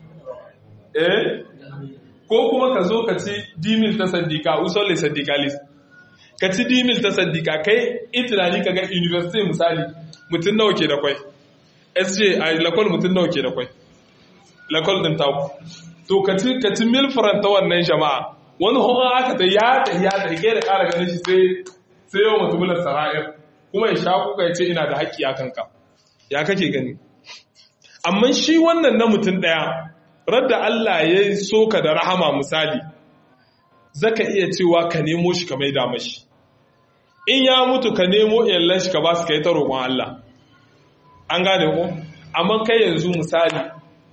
eh ko kuma ka zo ka ci dimil ta sandika usolle sandikalis ka ci dimil ta sandika kai itinani ka ga university misali mutum nawa ke da kwai sj a lakol mutum nawa ke da kwai lakol din taku to ka ci ka ci mil faranta wannan jama'a wani hukun aka ta ya ta ya ta kai da ƙara ganin shi sai sai yau mutumin sara'ir kuma ya sha kuka ya ce ina da haƙƙi a kanka ya kake gani amma shi wannan na mutum ɗaya radda Allah ya so ka da rahama misali zaka iya cewa ka nemo shi ka maida mashi in ya mutu ka nemo iyallan shi ka ba su ka yi ta roƙon Allah an gane ko amma kai yanzu misali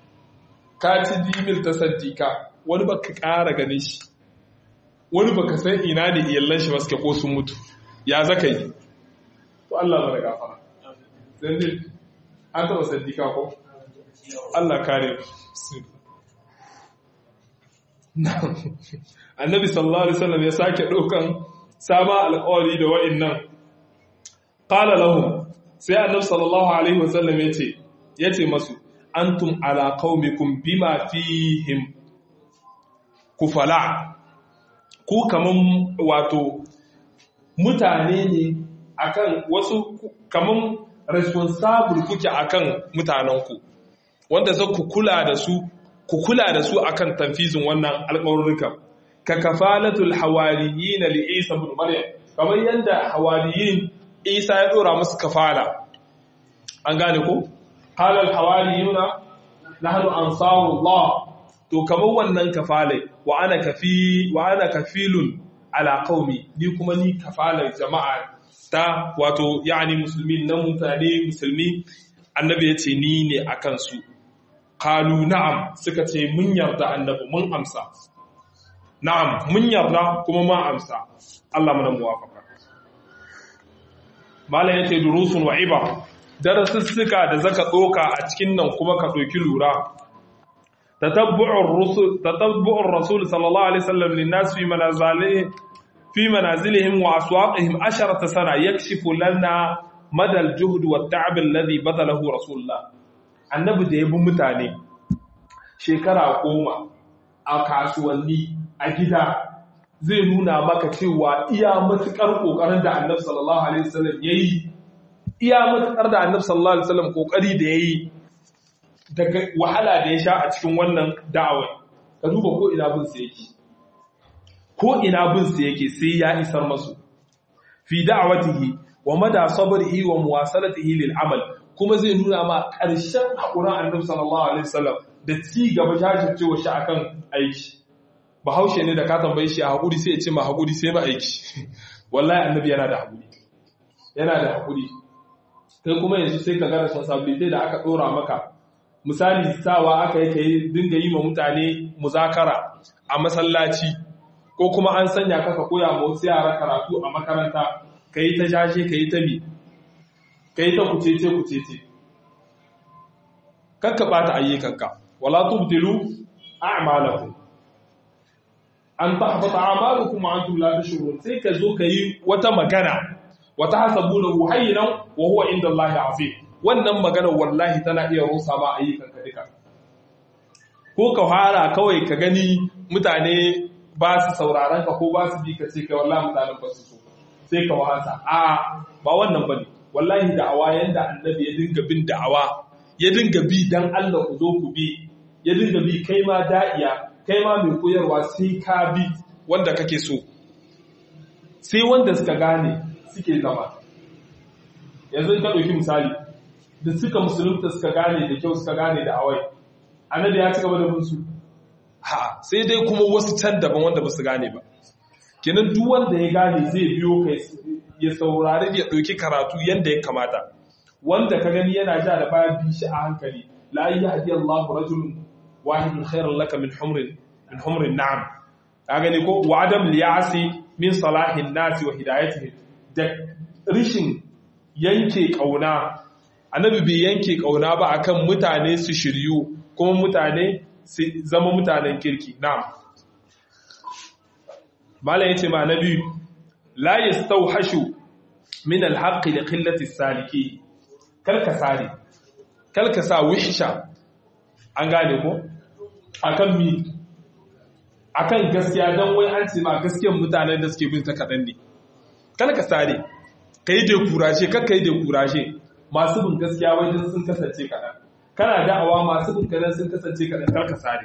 ka ci dimil ta saddika wani baka ƙara gane shi wani baka san ina ne iyallan shi ba suke ko sun mutu ya zaka yi to Allah mana gafara zai an taɓa saddika ko Allah kare annabi sallallahu alaihi wasallam ya sake ɗaukan sama alƙawari da wa'annan qala lahum sai annabi sallallahu alaihi wasallam yace yace masu antum ala qaumikum bima fihim kufala ku kaman wato mutane ne akan wasu kaman responsible kuke akan mutanenku wanda za ku kula da su ku kula da su akan tanfizin wannan alƙawarruka ka kafalatul hawariyin li Isa ibn Maryam kamar yanda hawariyin Isa ya dora musu kafala an gane ko halal hawariyuna nahnu ansarullah to kamar wannan kafalai wa ana kafi wa ana kafilun ala qaumi ni kuma ni kafalar jama'a ta wato yani musulmi na mutane musulmi annabi ya ce ni ne a kansu kalu na'am suka ce mun yarda annabi mun amsa na'am mun yarda kuma ma amsa Allah mana muwafaka malam yace durusun wa iba darasussuka da zaka doka a cikin nan kuma ka doki lura tatabbu'ur rusul tatabbu'ur rasul sallallahu alaihi wasallam linnas fi manazilihim fi manazilihim wa aswaqihim asharata sana yakshifu lana madal juhd wa ta'ab alladhi badalahu rasulullah annabi da yabi mutane shekara goma a kasuwanni a gida zai nuna maka cewa iya matukar kokarin da annabi sallallahu alaihi wasallam yayi iya matakar da annabi sallallahu alaihi wasallam kokari da yayi daga wahala da ya sha a cikin wannan da'awa ka duba ko ina bin sa yake ko ina bin sa yake sai ya isar masu fi da'awatihi wa mada sabrihi wa muwasalatihi lil amal kuma zai nuna ma ƙarshen hakurin annabi sallallahu alaihi wasallam da ci gaba jajircewa shi akan aiki bahaushe ne da ka tambaye shi a haƙuri sai ya ce ma haƙuri sai ba aiki wallahi annabi yana da haƙuri yana da haƙuri kai kuma yanzu sai ka ga responsibility da aka ɗora maka misali sawa aka yi ka yi dinga yi ma mutane muzakara a masallaci ko kuma an sanya ka ka koya ma wasu yara karatu a makaranta ka yi ta jashe ka yi ta mi ka yi ta kucece kucece kakka ɓata ayyukanka wala tubdilu a'malakum an tahbata a'malukum wa antum la tashurun sai ka zo ka yi wata magana wata hasabunahu hayyinan wa huwa inda Allah azim wannan magana wallahi tana iya rusa ma ayyukanka duka ko ka fara kawai ka gani mutane ba su sauraron ka ko ba su bi ka ce kai wallahi mutanen ba su so sai ka wasa a ba wannan bane wallahi da'awa yanda annabi ya dinga bin da'awa ya dinga bi dan Allah ku zo ku bi ya dinga bi kai ma da'iya kai ma mai koyarwa sai ka bi wanda kake so sai wanda suka gane suke zama yanzu ka ɗauki misali da suka musulunta suka gane da kyau suka gane da awai annabi ya ci gaba da bin su ha sai dai kuma wasu can daban wanda ba su gane ba kenan duk wanda ya gane zai biyo kai ya saurari ya ɗauki karatu yadda ya kamata wanda ka gani yana ja da baya bi shi a hankali la yahdi Allahu rajulun wahidun khairun laka min humrin min humrin na'am ka gani ko wa adam liyasi min salahin nasi wa hidayatihim da rishin yanke kauna annabi bai yanke kauna ba akan mutane su shiryu kuma mutane su zama mutanen kirki na'am malam yace ma nabi la yastawhashu min alhaq li qillati saliki kalka sare kalka sa wihsha an gane ko akan mi akan gaskiya dan wai an ce ma gaskiyar mutanen da suke bin ta kadan ne kalka sare kai da kurashe kakka yi da kurashe masu bin gaskiya wai dan sun kasance kadan kana da'awa masu bin kadan sun kasance kadan kalka sare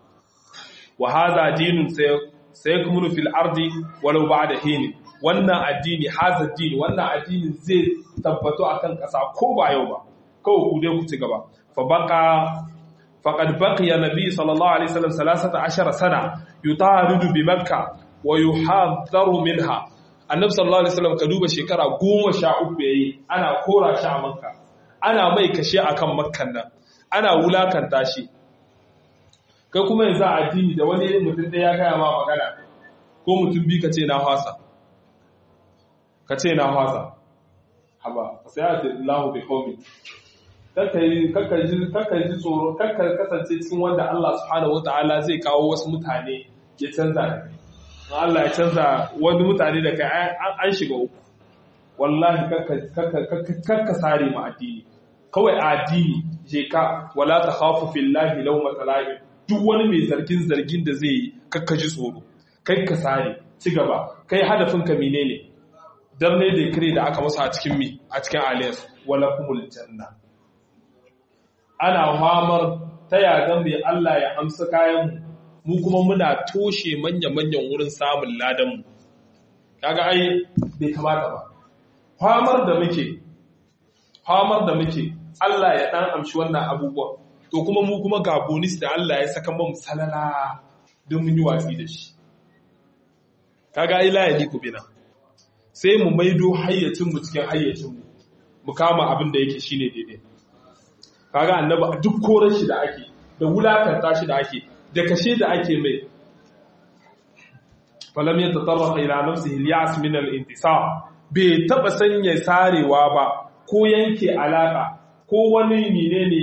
wa hadha dinun sai kuma fil ardi walau ba'da hini wannan addini haza din wannan addini zai tabbato akan kasa ko ba yau ba kawai ku dai ku ci gaba fa baqa faqad baqiya nabi sallallahu alaihi wasallam 13 sana yutaridu bi makkah wa yuhadharu minha annabi sallallahu alaihi wasallam ka duba shekara 13 yayi ana kora shi a makka ana mai kashe akan makkan nan ana wulakanta shi kai kuma yanzu a addini da wani mutum ɗaya ya gaya ma magana ko mutum bi ka ce na fasa ka ce na fasa haba sai a ce lahu bi qawmi kakka ji tsoro kakka kasance cikin wanda Allah subhanahu wataala zai kawo wasu mutane ya canza da kai Allah ya canza wani mutane da kai an shiga uku wallahi kakka sare ma addini kawai a addini je ka wala ta khafu fillahi lawmata la'im duk wani mai zargin zargin da zai yi kakka ji tsoro kai ka sare ci gaba kai hadafin ka menene dan ne da kire da aka masa a cikin mi a cikin aliyas wala kumul janna ana hamar ta yagan mai Allah ya amsa kayan mu kuma muna toshe manya-manyan wurin samun ladan mu kaga ai bai kamata ba hamar da muke hamar da muke Allah ya dan amshi wannan abubuwan to kuma mu kuma ga bonus da Allah ya saka mu salala don mun yi watsi da shi kaga ai la yaliku bina sai mu maido hayyacin mu cikin hayyacin mu mu kama abin da yake shine daidai kaga annabi duk koran shi da ake da wulakanta shi da ake da kashe da ake mai falam yatatarrafa ila nafsihi al-ya'as min al-intisar bai taba sanya sarewa ba ko yanke alaka ko wani menene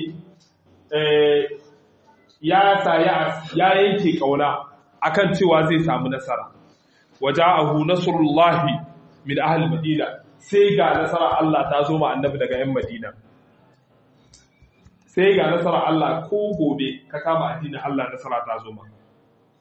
ya sa ya yanke kauna akan cewa zai samu nasara waja'ahu nasrullahi min ahli madina sai ga nasara Allah ta zo ma annabi daga yan madina sai ga nasara Allah ko gobe ka kama addinin Allah nasara ta zo ma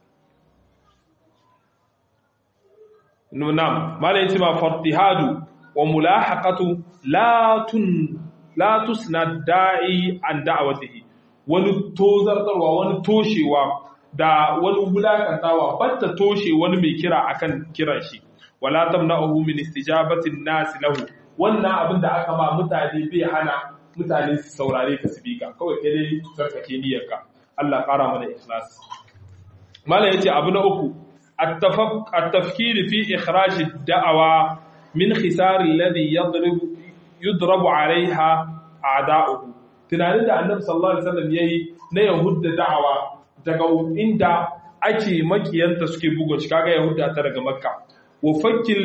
nunam malai yace ma fartihadu wa mulahaqatu la tun la tusna da'i an da'watihi wani tozartarwa wani toshewa da wani wulakantawa batta toshe wani mai kira akan kiran shi wala tamna'uhu min istijabati an-nas lahu wannan abin da aka ma mutane bai hana mutane su saurare ka su bika kawai kai dai tsarkake niyyarka Allah ƙara mana ikhlas malam yace abu na uku at-tafkir fi ikhraj ad-da'wa min khisar alladhi yadrib yudrabu 'alayha a'da'uhu tunanin da annabi sallallahu alaihi wasallam yayi na yahudda da'awa daga inda ake makiyanta suke bugo shi kaga yahudda ta daga makka wa fakil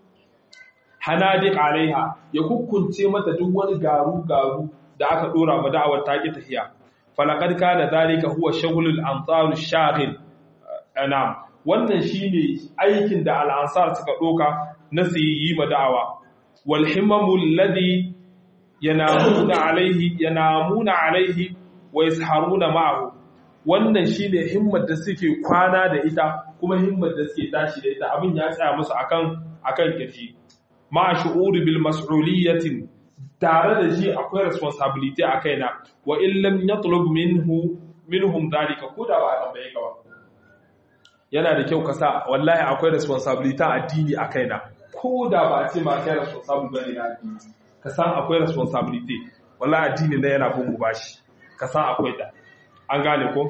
hanadiq alaiha ya kukkunce mata duk wani garu garu da aka dora ma da'awar ta ki tahiya falaqad kana zalika huwa shaghlul ansar shaghil anam wannan shine aikin da al-ansar suka doka na su yi ma da'awa wal himmamul ladhi yanamuna alaihi yanamuna alaihi wa yasharuna ma'ahu wannan shine himmar da suke kwana da ita kuma himmar da suke tashi da ita abin ya tsaya musu akan akan kirji ma shu'uri bil mas'uliyatin tare da shi akwai responsibility a kaina wa in lam yatlub minhu minhum dalika ko da ba a tambaye ka ba yana da kyau ka sa wallahi akwai responsibility addini a kaina ko da ba a ce ma kai responsible bane na addini ka san akwai responsibility wallahi addini ne yana bin mu bashi ka san akwai da an gane ko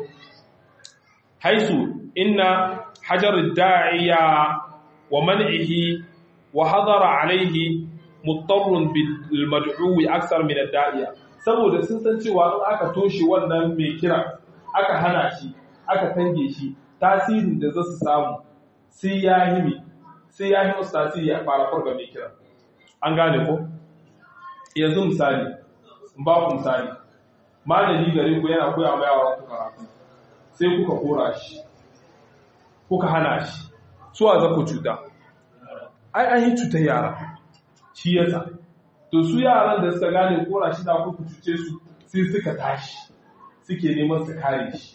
haisu inna hajar da'iya wa man'ihi wa hadara alaihi muttarrun bil mad'uwi aksar min ad-da'iya saboda sun san cewa in aka toshe wannan mai kira aka hana shi aka tange shi tasirin da zasu samu sai ya himi sai ya himi tasiri a fara farga mai kira an gane ko yanzu misali in ba ku misali malami gare ku yana koya ma yawa ku karatu sai kuka kora shi kuka hana shi suwa za ku cuta ai an yi cutar yara shi yasa to su yaran da suka gane kora shi da ku cuce su sai suka tashi suke neman su kare shi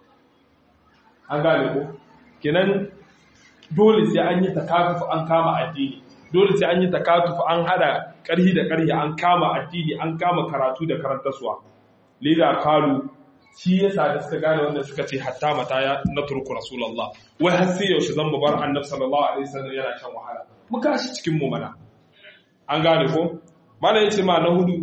an gane ko kenan dole sai an yi takafufu an kama addini dole sai an yi takatufu an hada karhi da karhi an kama addini an kama karatu da karantaswa lida kalu shi yasa da suka gane wannan suka ce hatta mata ya na turku rasulullah wai har sai yaushe zan mu bar annabi sallallahu alaihi wasallam yana shan wahala mu kashi cikin mu mana an gane ko mana yace ma na hudu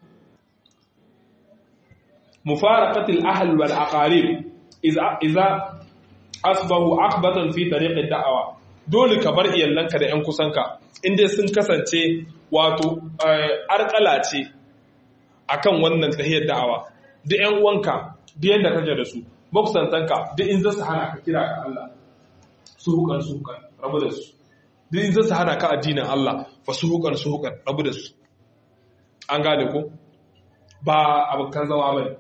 mufaraqatil ahl wal aqarib idza idza asbahu aqbatan fi tariq ad-da'wa dole ka bar iyalanka da ƴan kusanka inda sun kasance wato arkala ce akan wannan tahiyar da'awa duk ƴan uwanka duk yanda kake da su makusantanka duk in zasu hana ka kira ga Allah su hukan su hukan rabu da su duk in zasu hana ka addinin Allah fa su hukan su hukan rabu da su an gane ko ba abokan zama bane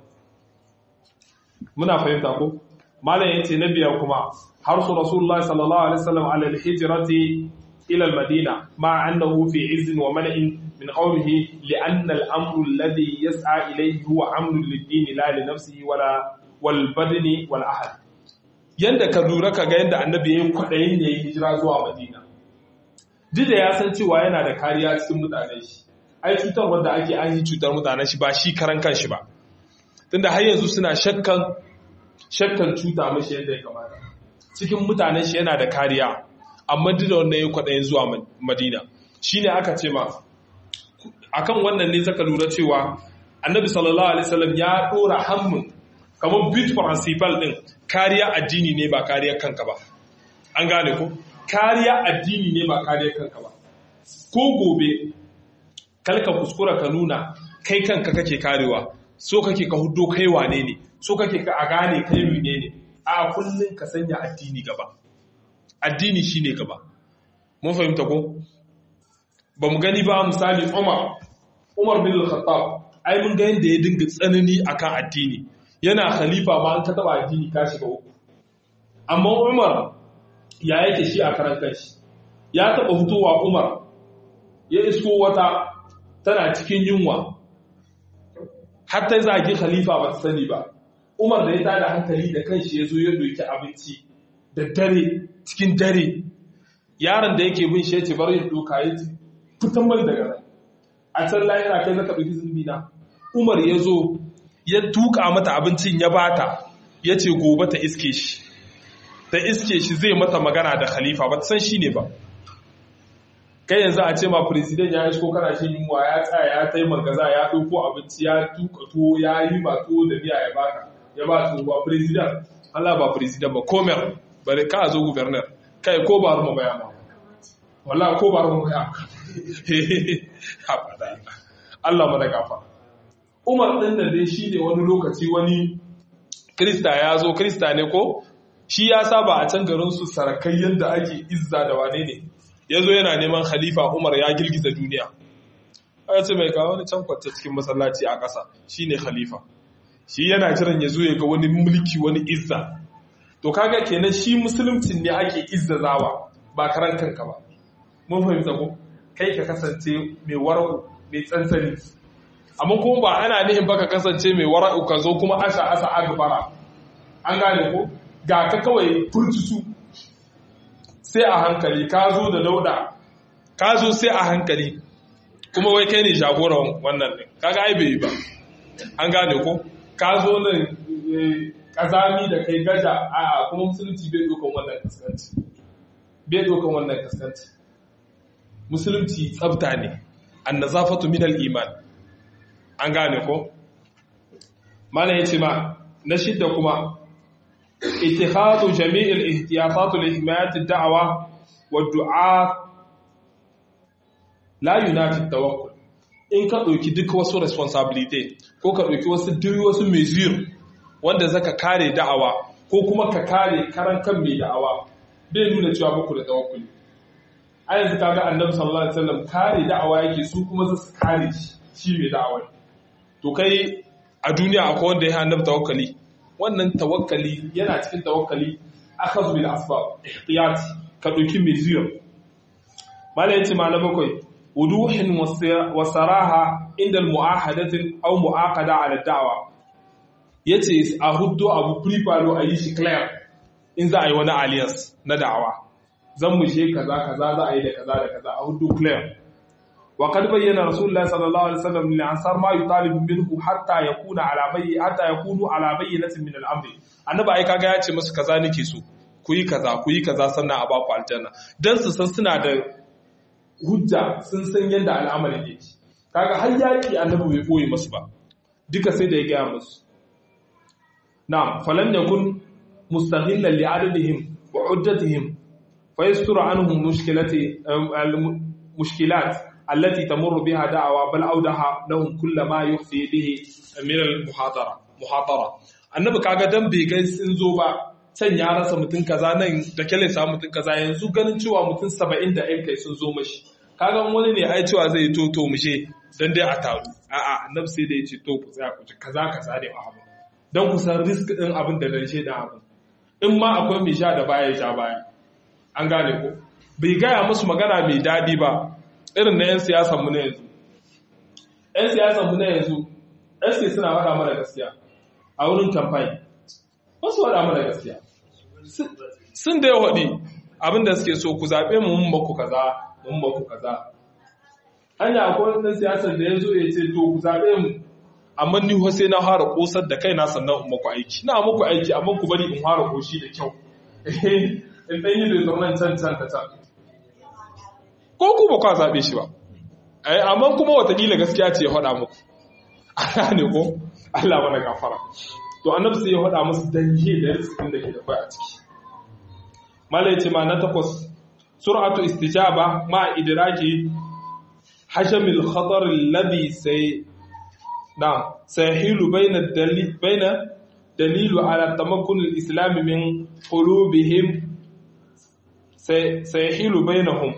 muna fahimta ko malam yace na biyar kuma har su rasulullahi sallallahu alaihi wasallam ala al-hijrati ila al-madina ma annahu fi izz wa man'in min qawmihi li anna al-amru alladhi yas'a ilayhi huwa amru lid-din la li nafsihi wala wal badni wal ahad yanda ka lura ka ga yanda annabi yayin kwadayin da yayin hijira zuwa madina duk da ya san cewa yana da kariya cikin mutanen shi ai cutar wanda ake an yi cutar mutanen shi ba shi karan kanshi ba tunda har yanzu suna shakkan shakkan cuta mashi yadda ya kamata cikin mutanen shi yana da kariya amma duk da wannan ya kwaɗayin zuwa madina shine aka ce ma akan wannan ne zaka lura cewa annabi sallallahu alaihi wasallam ya dora hammun kamar bit principal din kariya addini ne ba kariya kanka ba an gane ko kariya addini ne ba kariya kanka ba ko gobe kalka kuskura ka nuna kai kanka kake karewa so kake ka hudo kai wane ne so kake ka a gane kai mene ne a kullun ka sanya addini gaba addini shine gaba mun fahimta ko ba mu gani ba misali Umar Umar bin Al-Khattab ai mun ga yanda ya dinga tsanani akan addini yana khalifa ma an ka taba addini ka shiga uku amma Umar ya yake shi a karan kanshi ya taba hutowa Umar ya isko wata tana cikin yunwa har ta zagi khalifa ba ta sani ba umar da ya tada hankali da kanshi ya zo ya doki abinci da dare cikin dare yaron da yake bin shi ya ce bari ya doka ya ce fitan mai daga nan a can lahira kai zaka ɗauki zunubi na umar ya zo ya tuka mata abincin ya bata ya ce gobe ta iske shi ta iske shi zai mata magana da khalifa ba ta san shi ne ba kai yanzu a ce ma president ya isko kana shi yunwa ya tsaya ya tai magaza ya ɗauko abinci ya tuka tuwo ya yi ma tuwo da miya ya baka ya ba tuwo ba president Allah ba president ba komer bari ka zo governor kai ko ba rumu baya ma wallahi ko ba rumu baya abada Allah mana gafa Umar din da dai shine wani lokaci wani Krista ya zo Krista ne ko shi ya saba a can garin su sarakai yanda ake izza da wane ne yazo yana neman khalifa Umar ya girgiza duniya ya ce mai kawo wani can kwance cikin masallaci a ƙasa shine khalifa shi yana jiran ya zo ya ga wani mulki wani izza to kaga kenan shi musulmcin ne ake izzazawa ba karan kanka ba mun fahimta ko kai ka kasance mai wara'u mai tsantsani amma kuma ba ana nihin baka kasance mai wara'u ka zo kuma asha asa agbara an gane ko ga ka kawai furtutu sai a hankali ka zo da dauda ka zo sai a hankali kuma wai kai ne jagoran wannan din kaga ai bai ba an gane ko ka zo nan kazami da kai gaja a kuma musulunci bai dokan wannan kaskanci bai dokan wannan kaskanci musulunci tsabta ne annazafatu min al-iman an gane ko mana yace ma na shidda kuma ittikhadu jami'il ihtiyatat li himayat ad-da'wa wad-du'a la yunafi tawakkul in ka dauki duk wasu responsibility ko ka dauki wasu duk wasu measure wanda zaka kare da'awa ko kuma ka kare karan kan mai da'awa bai nuna cewa muku da tawakkuli a yanzu kaga annabi sallallahu alaihi wasallam kare da'awa yake su kuma su kare shi shi mai da'awa to kai a duniya akwai wanda ya annabi tawakkali wannan tawakkali yana cikin tawakkali akhadhu bil asbab ihtiyat ka dauki mai zuwa mala yace mala bakwai wuduhin wa saraha inda al mu'ahadatin aw mu'aqada ala da'wa yace a huddo abu preparo a yi shi clear in za a yi wani alliance na da'awa zan mu she kaza kaza za a yi da kaza da kaza a hudu clear wa kad bayyana rasulullahi sallallahu alaihi wasallam lil ansar ma yutalib minhu hatta yakuna ala bayyi hatta yakunu ala bayyinatin min al-amr annabi ai kaga ya ce musu kaza nake so ku yi kaza ku yi kaza sannan a ba ku aljanna dan su san suna da hujja sun san yadda al'amarin yake kaga har yaki annabi bai boye musu ba duka sai da ya gaya musu na'am falan yakun mustahillan li adadihim wa uddatihim فيستر عنهم مشكلات المشكلات التي تمر بها دعوة بل أودها لهم كل ما يخفي به من المحاضرة محاضرة annabi kaga dan bai ga sun zo ba can ya rasa mutum kaza nan da kyale sa mutum kaza yanzu ganin cewa mutum 70 da kai sun zo mashi kaga wani ne ai cewa zai to to mushe dan dai a taru a'a annabi sai da ya ce to ku tsaya ku ci kaza kaza ne abu dan ku san risk din abin da dan shedan abin in ma akwai mai sha da baya sha baya an gane ko bai gaya musu magana mai daɗi ba irin na 'yan siyasanmu na yanzu 'yan siyasanmu na yanzu ɗan suna faɗa mana gaskiya a wurin kamfani wasu faɗa mana gaskiya sun da ya waɗi abinda suke so ku zaɓe mu mun baku kaza mun baku kaza hanya akwai ɗan siyasar da ya zo ya ce to ku zaɓe mu amma ni sai na fara ƙosar da kaina sannan in maku aiki na muku aiki amma ku bari in fara ƙoshi da kyau in ɗan yi bai can can ta can ko ku ba kwa zaɓe shi ba amma kuma watakila gaskiya ce ya faɗa muku a ne ko Allah mana gafara to annabi sai ya faɗa musu danje da riskin da ke da kai a ciki malai ce ma na takwas sur'atu istijaba ma idraki hajamil khatar alladhi sai na sahilu baina dalil baina dalilu ala tamakkun al-islam min qulubihim سيحيل بينهم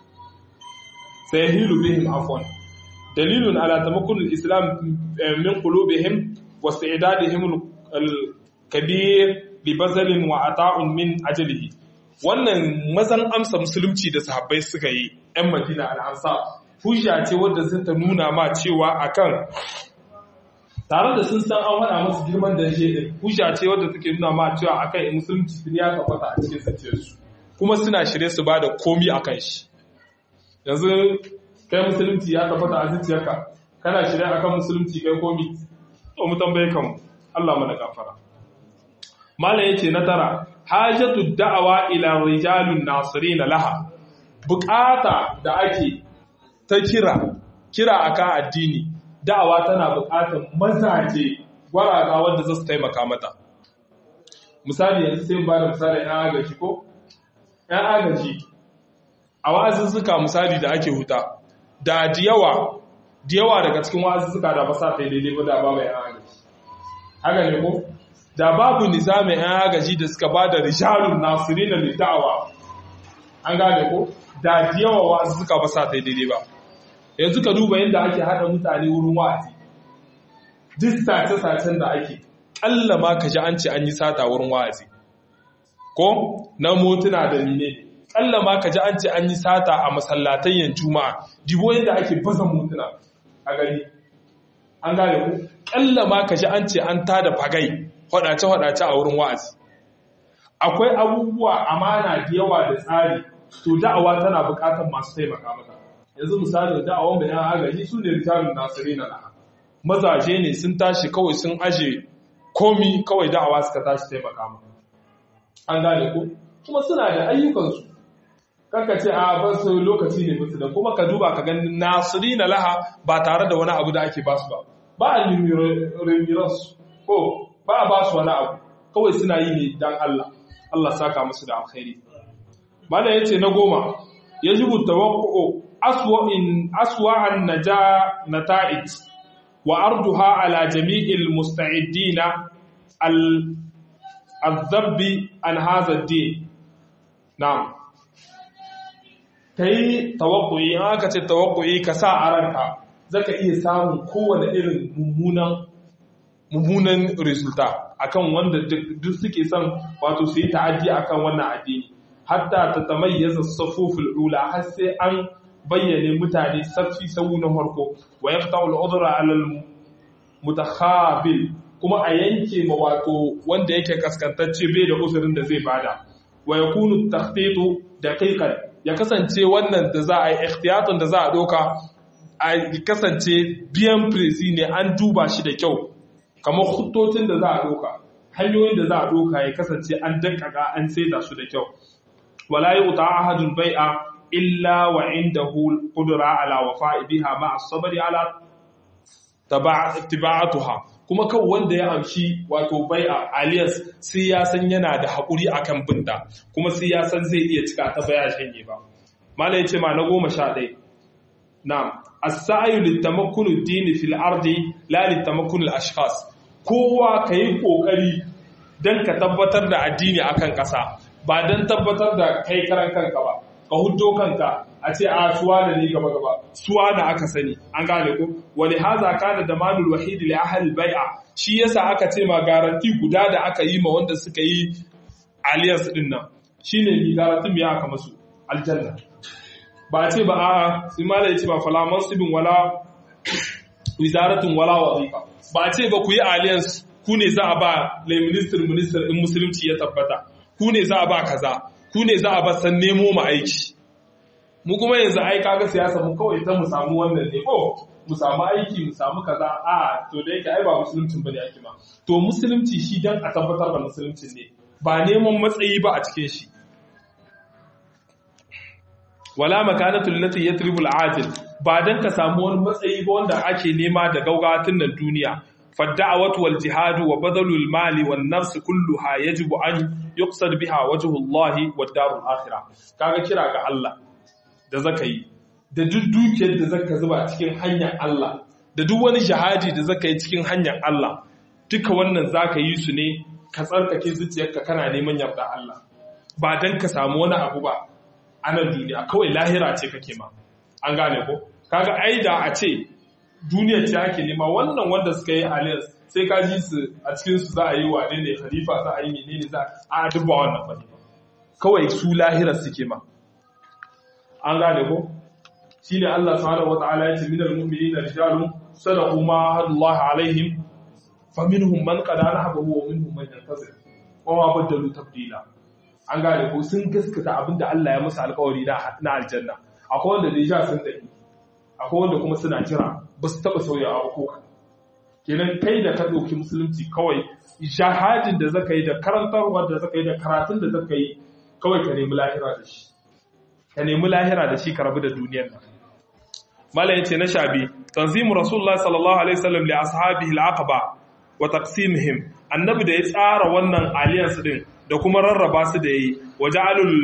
سيحيل بهم عفوا دليل على تمكن الإسلام من قلوبهم واستعدادهم الكبير لبذل وعطاء من أجله wannan mazan amsa musulunci da sahabbai suka yi 'yan madina al'ansa hujja ce wadda sun ta nuna ma cewa akan tare da sun san an hada masu girman da shi hujja ce wadda take nuna ma cewa akan musulunci ya tabbata a cikin zuciyarsu kuma suna shirye su ba da komi a kan shi yanzu kai musulunci ya tabbata a zuciyarka kana shirya akan musulunci kai komi to mu tambaye kanmu Allah mana gafara malam yace na tara hajatu da'awa ila rijalun nasirin laha bukata da ake ta kira kira akan addini da'awa tana bukatar mazaje gwaraga wanda za su taimaka mata misali yanzu sai ba da misali yan agaji ko yan agaji a wa'azuzzuka misali da ake huta da diyawa diyawa daga cikin wa'azuzzuka da ba sa ta daidai ba da ba mai yan agaji haka ne ko da babu nizamin yan agaji da suka ba da rijalun nasirin da da'awa an gane ko da diyawa wa'azuzzuka ba sa ta daidai ba yanzu ka duba yadda ake haɗa mutane wurin wa'azi duk sace-sacen da ake ƙalla ma ka ji an ce an yi sata wurin wa'azi ko na motuna da ne ƙalla ma ka ji an ce an yi sata a masallatayyan juma'a dibo yadda ake baza motuna a gari an gane ku ƙalla ma ka ji an ce an tada fagai hwadace-hwadace a wurin wa'azi akwai abubuwa amana da yawa da tsari to da'awa tana buƙatar masu taimaka mata yanzu misalin da'awan bayan agaji su ne rijalun nasiri na laha mazaje ne sun tashi kawai sun aje komi kawai da'awa suka tashi taimaka mu an gane ko kuma suna da ayyukansu kanka ce a ba su lokaci ne musu da kuma ka duba ka gani nasiri na laha ba tare da wani abu da ake basu ba ba a rimiransu ko ba a basu wani abu kawai suna yi ne dan Allah Allah saka musu da alkhairi mana yace na goma yajibu tawaqqu'u أسوأ أسوأ النجا نتائج وأرضها على جميع المستعدين الذب عن هذا الدين نعم kai tawakkuyi in aka ce tawakkuyi ka sa a ranka zaka iya samun kowane irin mummunan mummunan resulta akan wanda duk suke son wato su yi ta'addi akan wannan addini hatta ta tamayyaza safuful ula har sai an bayyane mutane safi sau na farko wa ya fita al'udura alal mutakhabil kuma a yanke ma wato wanda yake kaskantacce bai da uzurin da zai bada wa ya kunu takhtitu daqiqan ya kasance wannan da za a yi ikhtiyatun da za a doka a kasance biyan prezi ne an duba shi da kyau kamar hutocin da za a doka hanyoyin da za a doka ya kasance an dankaka an saida su da kyau wala yuta ahadun bai'a illa wa indahu qudra ala wafa'i biha ma as-sabri ala tiba'atuha kuma kan wanda ya amshi wato bai'a alias sai ya san yana da hakuri akan binda kuma sai ya san zai iya cika ta baya shanye ba mala yace ma na 11 na'am as-sa'yu litamakkun ad-din fil ardi la litamakkun al-ashkhas kowa kai kokari dan ka tabbatar da addini akan kasa ba dan tabbatar da kai karan kanka ba ka huddo kanka a ce a suwa da ni gaba gaba suwa da aka sani an gane ko wani haza kana da manul wahid li ahli bai'a shi yasa aka ce ma garanti guda da aka yi ma wanda suka yi alliance din nan shine ni garanti me aka masu aljanna ba ce ba a sai mala yace ba fala mansibin wala wizaratun wala wazifa ba ce ba ku yi alliance ku ne za a ba le minister minister in musulunci ya tabbata ku ne za a ba kaza ku ne za a ba san nemo mu aiki mu kuma yanzu ai kaga siyasa mu kawai ta mu samu wannan ne ko mu samu aiki mu samu kaza a to da yake ai ba musuluncin bane ake ma to musulunci shi dan a tabbatar da musulunci ne ba neman matsayi ba a cikin shi wala makanatu allati yatribu al-ajil ba dan ka samu wani matsayi ba wanda ake nema da gaugatin nan duniya فالدعوة والجهاد وبذل المال والنفس كلها يجب أن يقصد بها وجه الله والدار الآخرة kaga kira ga Allah da zaka yi da duk dukiyar da zaka zuba cikin hanyar Allah da duk wani jihadi da zaka yi cikin hanyar Allah duka wannan zaka yi su ne ka tsarkake zuciyarka kana neman yarda Allah ba dan ka samu wani abu ba a nan duniya kawai lahira ce kake ma an gane ko kaga ai da a ce duniya ce ake nema wannan wanda suka yi alliance sai ka ji su a cikin su za a yi wane ne khalifa za a yi menene za a dubba wannan bane kawai su lahirar suke ma an gane ko shine Allah subhanahu wataala yace minal mu'minina rijalun sadaqu ma Allah alaihim faminhum man qada nahbahu wa minhum man yantazir wa ma badalu tabdila an gane ko sun gaskata abinda Allah ya musu alƙawari na aljanna akwai wanda da ja sun tafi akwai wanda kuma suna jira ba su taɓa sauyawa ko kaɗan kenan kai da ka ɗauki musulunci kawai jihadin da zaka yi da karantarwa da zaka yi da karatun da zaka yi kawai ka nemi lahira da shi ka nemi lahira da shi ka rabu da duniyar nan malam yace na shabi tanzimu rasulullahi sallallahu alaihi wasallam li ashabihi al-aqaba wa taqsimihim annabi da ya tsara wannan alliance din da kuma rarraba su da yayi waja'alul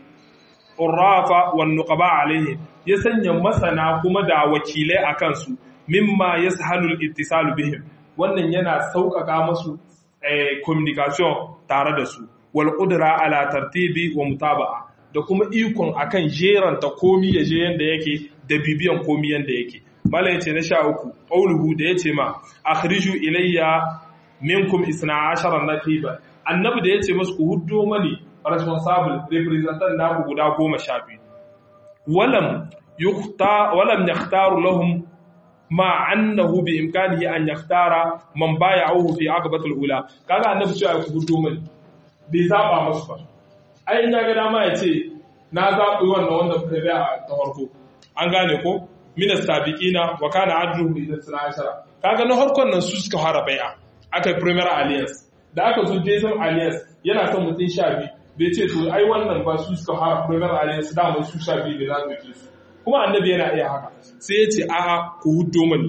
urafa wan nuqaba alaihi ya sanya masana kuma da wakilai akan su mimma yashalu al-ittisal bihim wannan yana sauƙaƙa musu communication tare da su wal qudra ala tartibi wa mutaba'a da kuma ikon akan jeranta komi ya je yanda yake da bibiyan komi yanda yake malai yace na sha uku qauluhu da yace ma akhriju ilayya minkum isna ashara naqiba annabi da yace musu ku huddo mani responsible representant naku guda goma sha biyu walam yukhta walam yakhtaru lahum ma annahu bi imkanihi an yakhtara man bay'ahu fi aqbatil ula kaga annabi cewa ku huddo mani bai zaba musu ba ai ya ga dama ya ce na zaɓi wannan wanda kuka bi a ta farko an gane ko minas sabiqina wa kana adruhu idan suna ashara kaga na harkon nan su suka fara bai'a aka yi premier alliance da aka zo jason alliance yana son mutum sha biyu bai ce to ai wannan ba su suka fara premier alliance da mai su sha biyu da za su ke su kuma annabi yana iya haka sai ya ce a'a ku huddo mani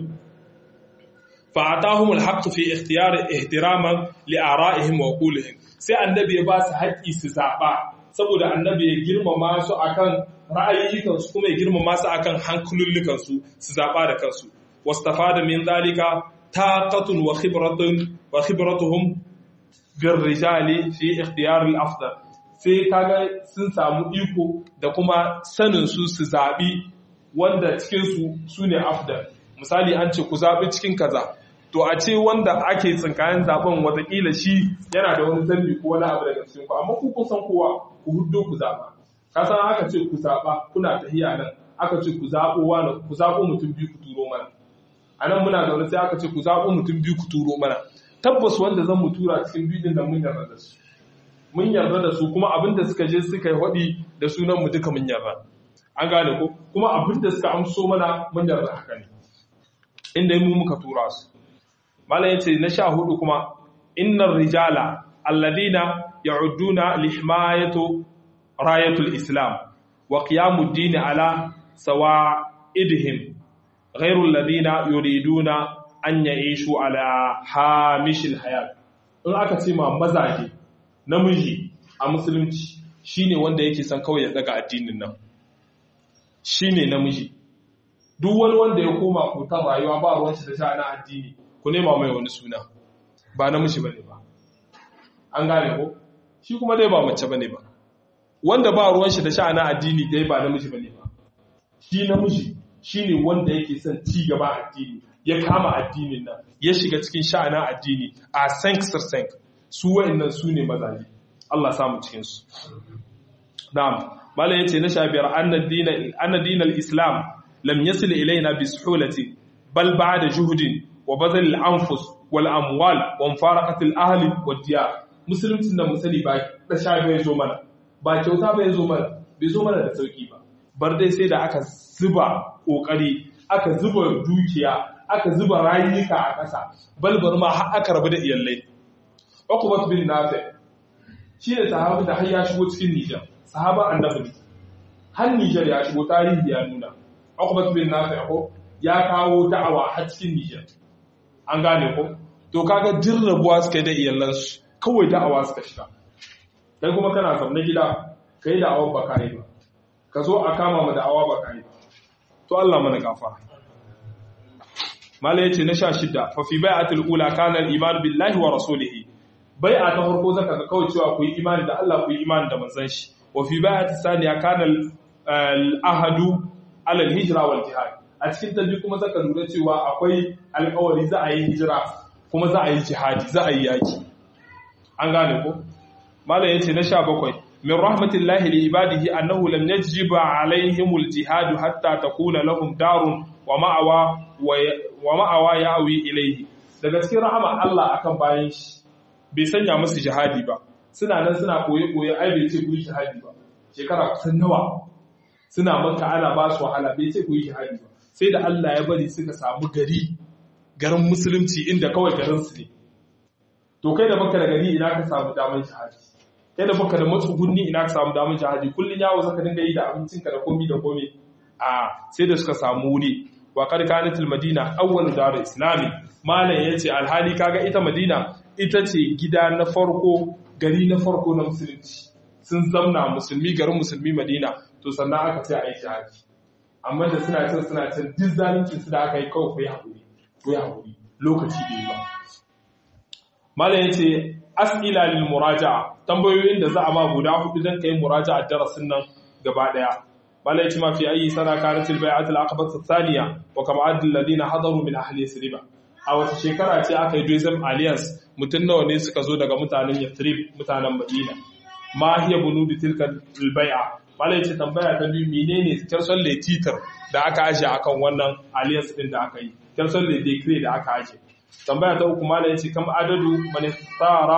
fa atahum alhaq fi ikhtiyar ihtiraman li ara'ihim wa qulihim sai annabi ya ba su haƙƙi su zaɓa saboda annabi ya girmama su akan ra'ayoyikansu kuma ya girmama su akan hankulullukansu su zaɓa da kansu wastafada min zalika taqatun wa khibratun wa khibratuhum bir rijali fi ikhtiyar al-afdal sai kaga sun samu iko da kuma sanin su su zaɓi wanda cikin su sune afdal misali an ce ku zaɓi cikin kaza to a ce wanda ake tsinkayen zaben watakila shi yana da wani zambi ko wani abu daga cikin ku amma ku kun san kowa ku huddo ku zaba ka san aka ce ku zaba kuna tahiya nan aka ce ku zabo wani ku zabo mutum biyu ku turo mana anan muna zaune sai aka ce ku zabo mutum biyu ku turo mana tabbas wanda zan mu tura cikin biyu din da mun yarda da su mun yarda da su kuma abinda suka je suka yi hodi da sunan mu duka mun yarda an gane ko kuma abinda suka amso mana mun yarda haka ne inda mu muka tura su malam yace na sha hudu kuma innar rijala alladina ya'udduna lihmayatu rayatul islam wa qiyamud din ala sawa'idihim ghayru alladina yuriduna an ya'ishu ala hamishil hayat in aka ce ma mazaje namiji a musulunci shine wanda yake son kawai ya daga addinin nan shine namiji duk wani wanda ya koma kutan rayuwa ba ruwan shi da sha'anin addini ku nema mai wani suna ba namiji bane ba an gane ko shi kuma dai ba mace bane ba wanda ba ruwan shi da sha'anin addini dai ba namiji bane ba shi namiji shine wanda yake son ci gaba addini ya kama addinin nan ya shiga cikin sha'anin addini a sank sir sank su wa'annan su ne mazaje Allah samu cikin su na'am malai yace na shabiyar annad dinal annad dinal islam lam yasil ilaina bi suhulati bal ba'da juhudin wa bazal al-anfus wal amwal wa mufaraqat al-ahli wad diyar musuluncin da musali ba da shafi ya zo mana ba kyauta ba ya zo mana bai zo mana da sauki ba bar dai sai da aka zuba kokari aka zuba dukiya aka zuba rayuka a ƙasa balbar ma har aka rabu da iyalai Uqbat bin Nafi shi ne sahabi da har ya shigo cikin Nijar sahaba annabi har Nijar ya shigo tarihi ya nuna Uqbat bin Nafi ko ya kawo da'awa har cikin Nijar an gane ko to kaga jirrabuwa suka yi da iyalansu kawai da'awa suka shiga kai kuma kana zaune gida kai da'awar ba ka yi ba ka zo a kama mu da'awa ba ka yi ba to Allah mana gafara malai yace na 16 fa fi bai'atul ula kana al-iman billahi wa rasulihi bai'a ta farko zaka ga kawai cewa ku yi imani da Allah ku yi imani da manzon shi wa fi bai'atis saniya kana al-ahadu ala al-hijra wal jihad a cikin tabbi kuma zaka lura cewa akwai alƙawari za a yi hijira kuma za a yi jihadi za a yi yaki an gane ko malam yace na 17 min rahmatillahi li ibadihi annahu lam yajiba alaihimul jihad hatta takuna lahum darun wa ma'awa wa ma'awa ya'wi ilayhi daga cikin rahama Allah akan bayan shi bai sanya musu jihadi ba suna nan suna koye koye ai bai ce ku yi jihadi ba shekara kusan nawa suna maka ana ba su wahala bai ce ku yi jihadi ba sai da Allah ya bari suka samu gari garin musulunci inda kawai garin su ne to kai da baka da gari ina ka samu damar jihadi kai da baka da matsugunni ina ka samu damar jihadi kullun yawo zaka dinga yi da abincinka da komi da komi a sai da suka samu wuri wa qad kanat al madina awwal dar islami malam yace alhali kaga ita madina ita ce gida na farko gari na farko na musulunci sun zamna musulmi garin musulmi madina to sannan aka ce a yi jihadi amma da suna cin suna cin duk zalincin su da aka yi kawai ku yi haƙuri ku yi haƙuri lokaci da yi ba malam yace as'ila lil muraja'a tambayoyin da za a ma guda hudu dan kai muraja'a darasin nan gaba daya malai ce ma fi ayi sana kanat al bai'at al aqaba thaniya wa kam adl ladina hadaru min ahli yasrib a wata shekara ce aka yi Joseph Alliance mutun nawa ne suka zo daga mutanen Yathrib mutanen Madina ma hiya bunubi tilka al bai'a malai ce tambaya ta biyu menene kirson le titar da aka aje akan wannan alliance din da aka yi kirson le decree da aka aje tambaya ta uku malai ce kam adadu man ikhtara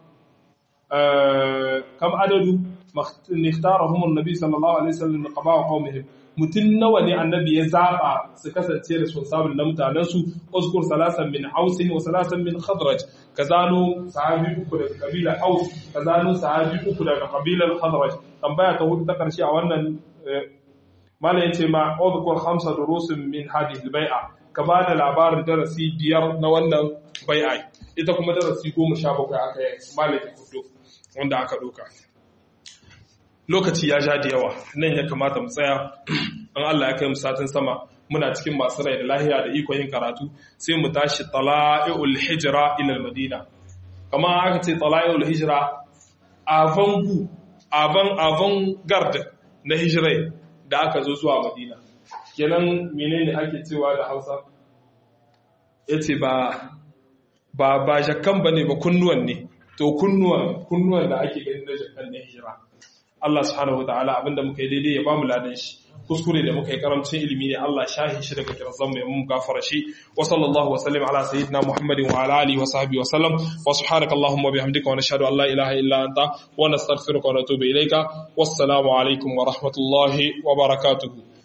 kam adadu اختارهم النبي صلى الله عليه وسلم لقضاء قومهم mutun nawa ne annabi ya zaba su kasance responsible na mutanen su uzkur salasan min aus wa salasan min khadraj kazano sahabi uku daga kabilar aus kazano sahabi uku daga kabilar khadraj tambaya ta hudu ta karshe a wannan mala yace ma uzkur khamsa durusin min hadhihi albay'a ka bada labarin darasi biyar na wannan bai'a ita kuma darasi 17 aka yi malaka hudu wanda aka doka lokaci ya ja da yawa nan ya kamata mu tsaya an Allah ya kai mu satin sama muna cikin masu rai da lahiya da iko yin karatu sai mu tashi tala'iul hijra ila madina kamar aka ce tala'iul hijra avant gu avant avant garde na hijirai da aka zo zuwa madina kenan menene ake cewa da Hausa yace ba ba ba jakkan bane ba kunnuwan ne to kunnuwan kunnuwan da ake ganin da jakkan na hijira Allah subhanahu wataala abinda muka yi daidai ya bamu ladan shi kuskure da muka yi karamcin ilimi ne Allah shahi shi daga kirzan mai mun gafara shi wa sallallahu wa sallam ala sayyidina Muhammadin wa ala alihi wa sahbihi wa sallam wa subhanaka allahumma bihamdika wa nashhadu an la ilaha illa anta wa nastaghfiruka wa natubu ilayka wassalamu alaikum wa rahmatullahi wa barakatuh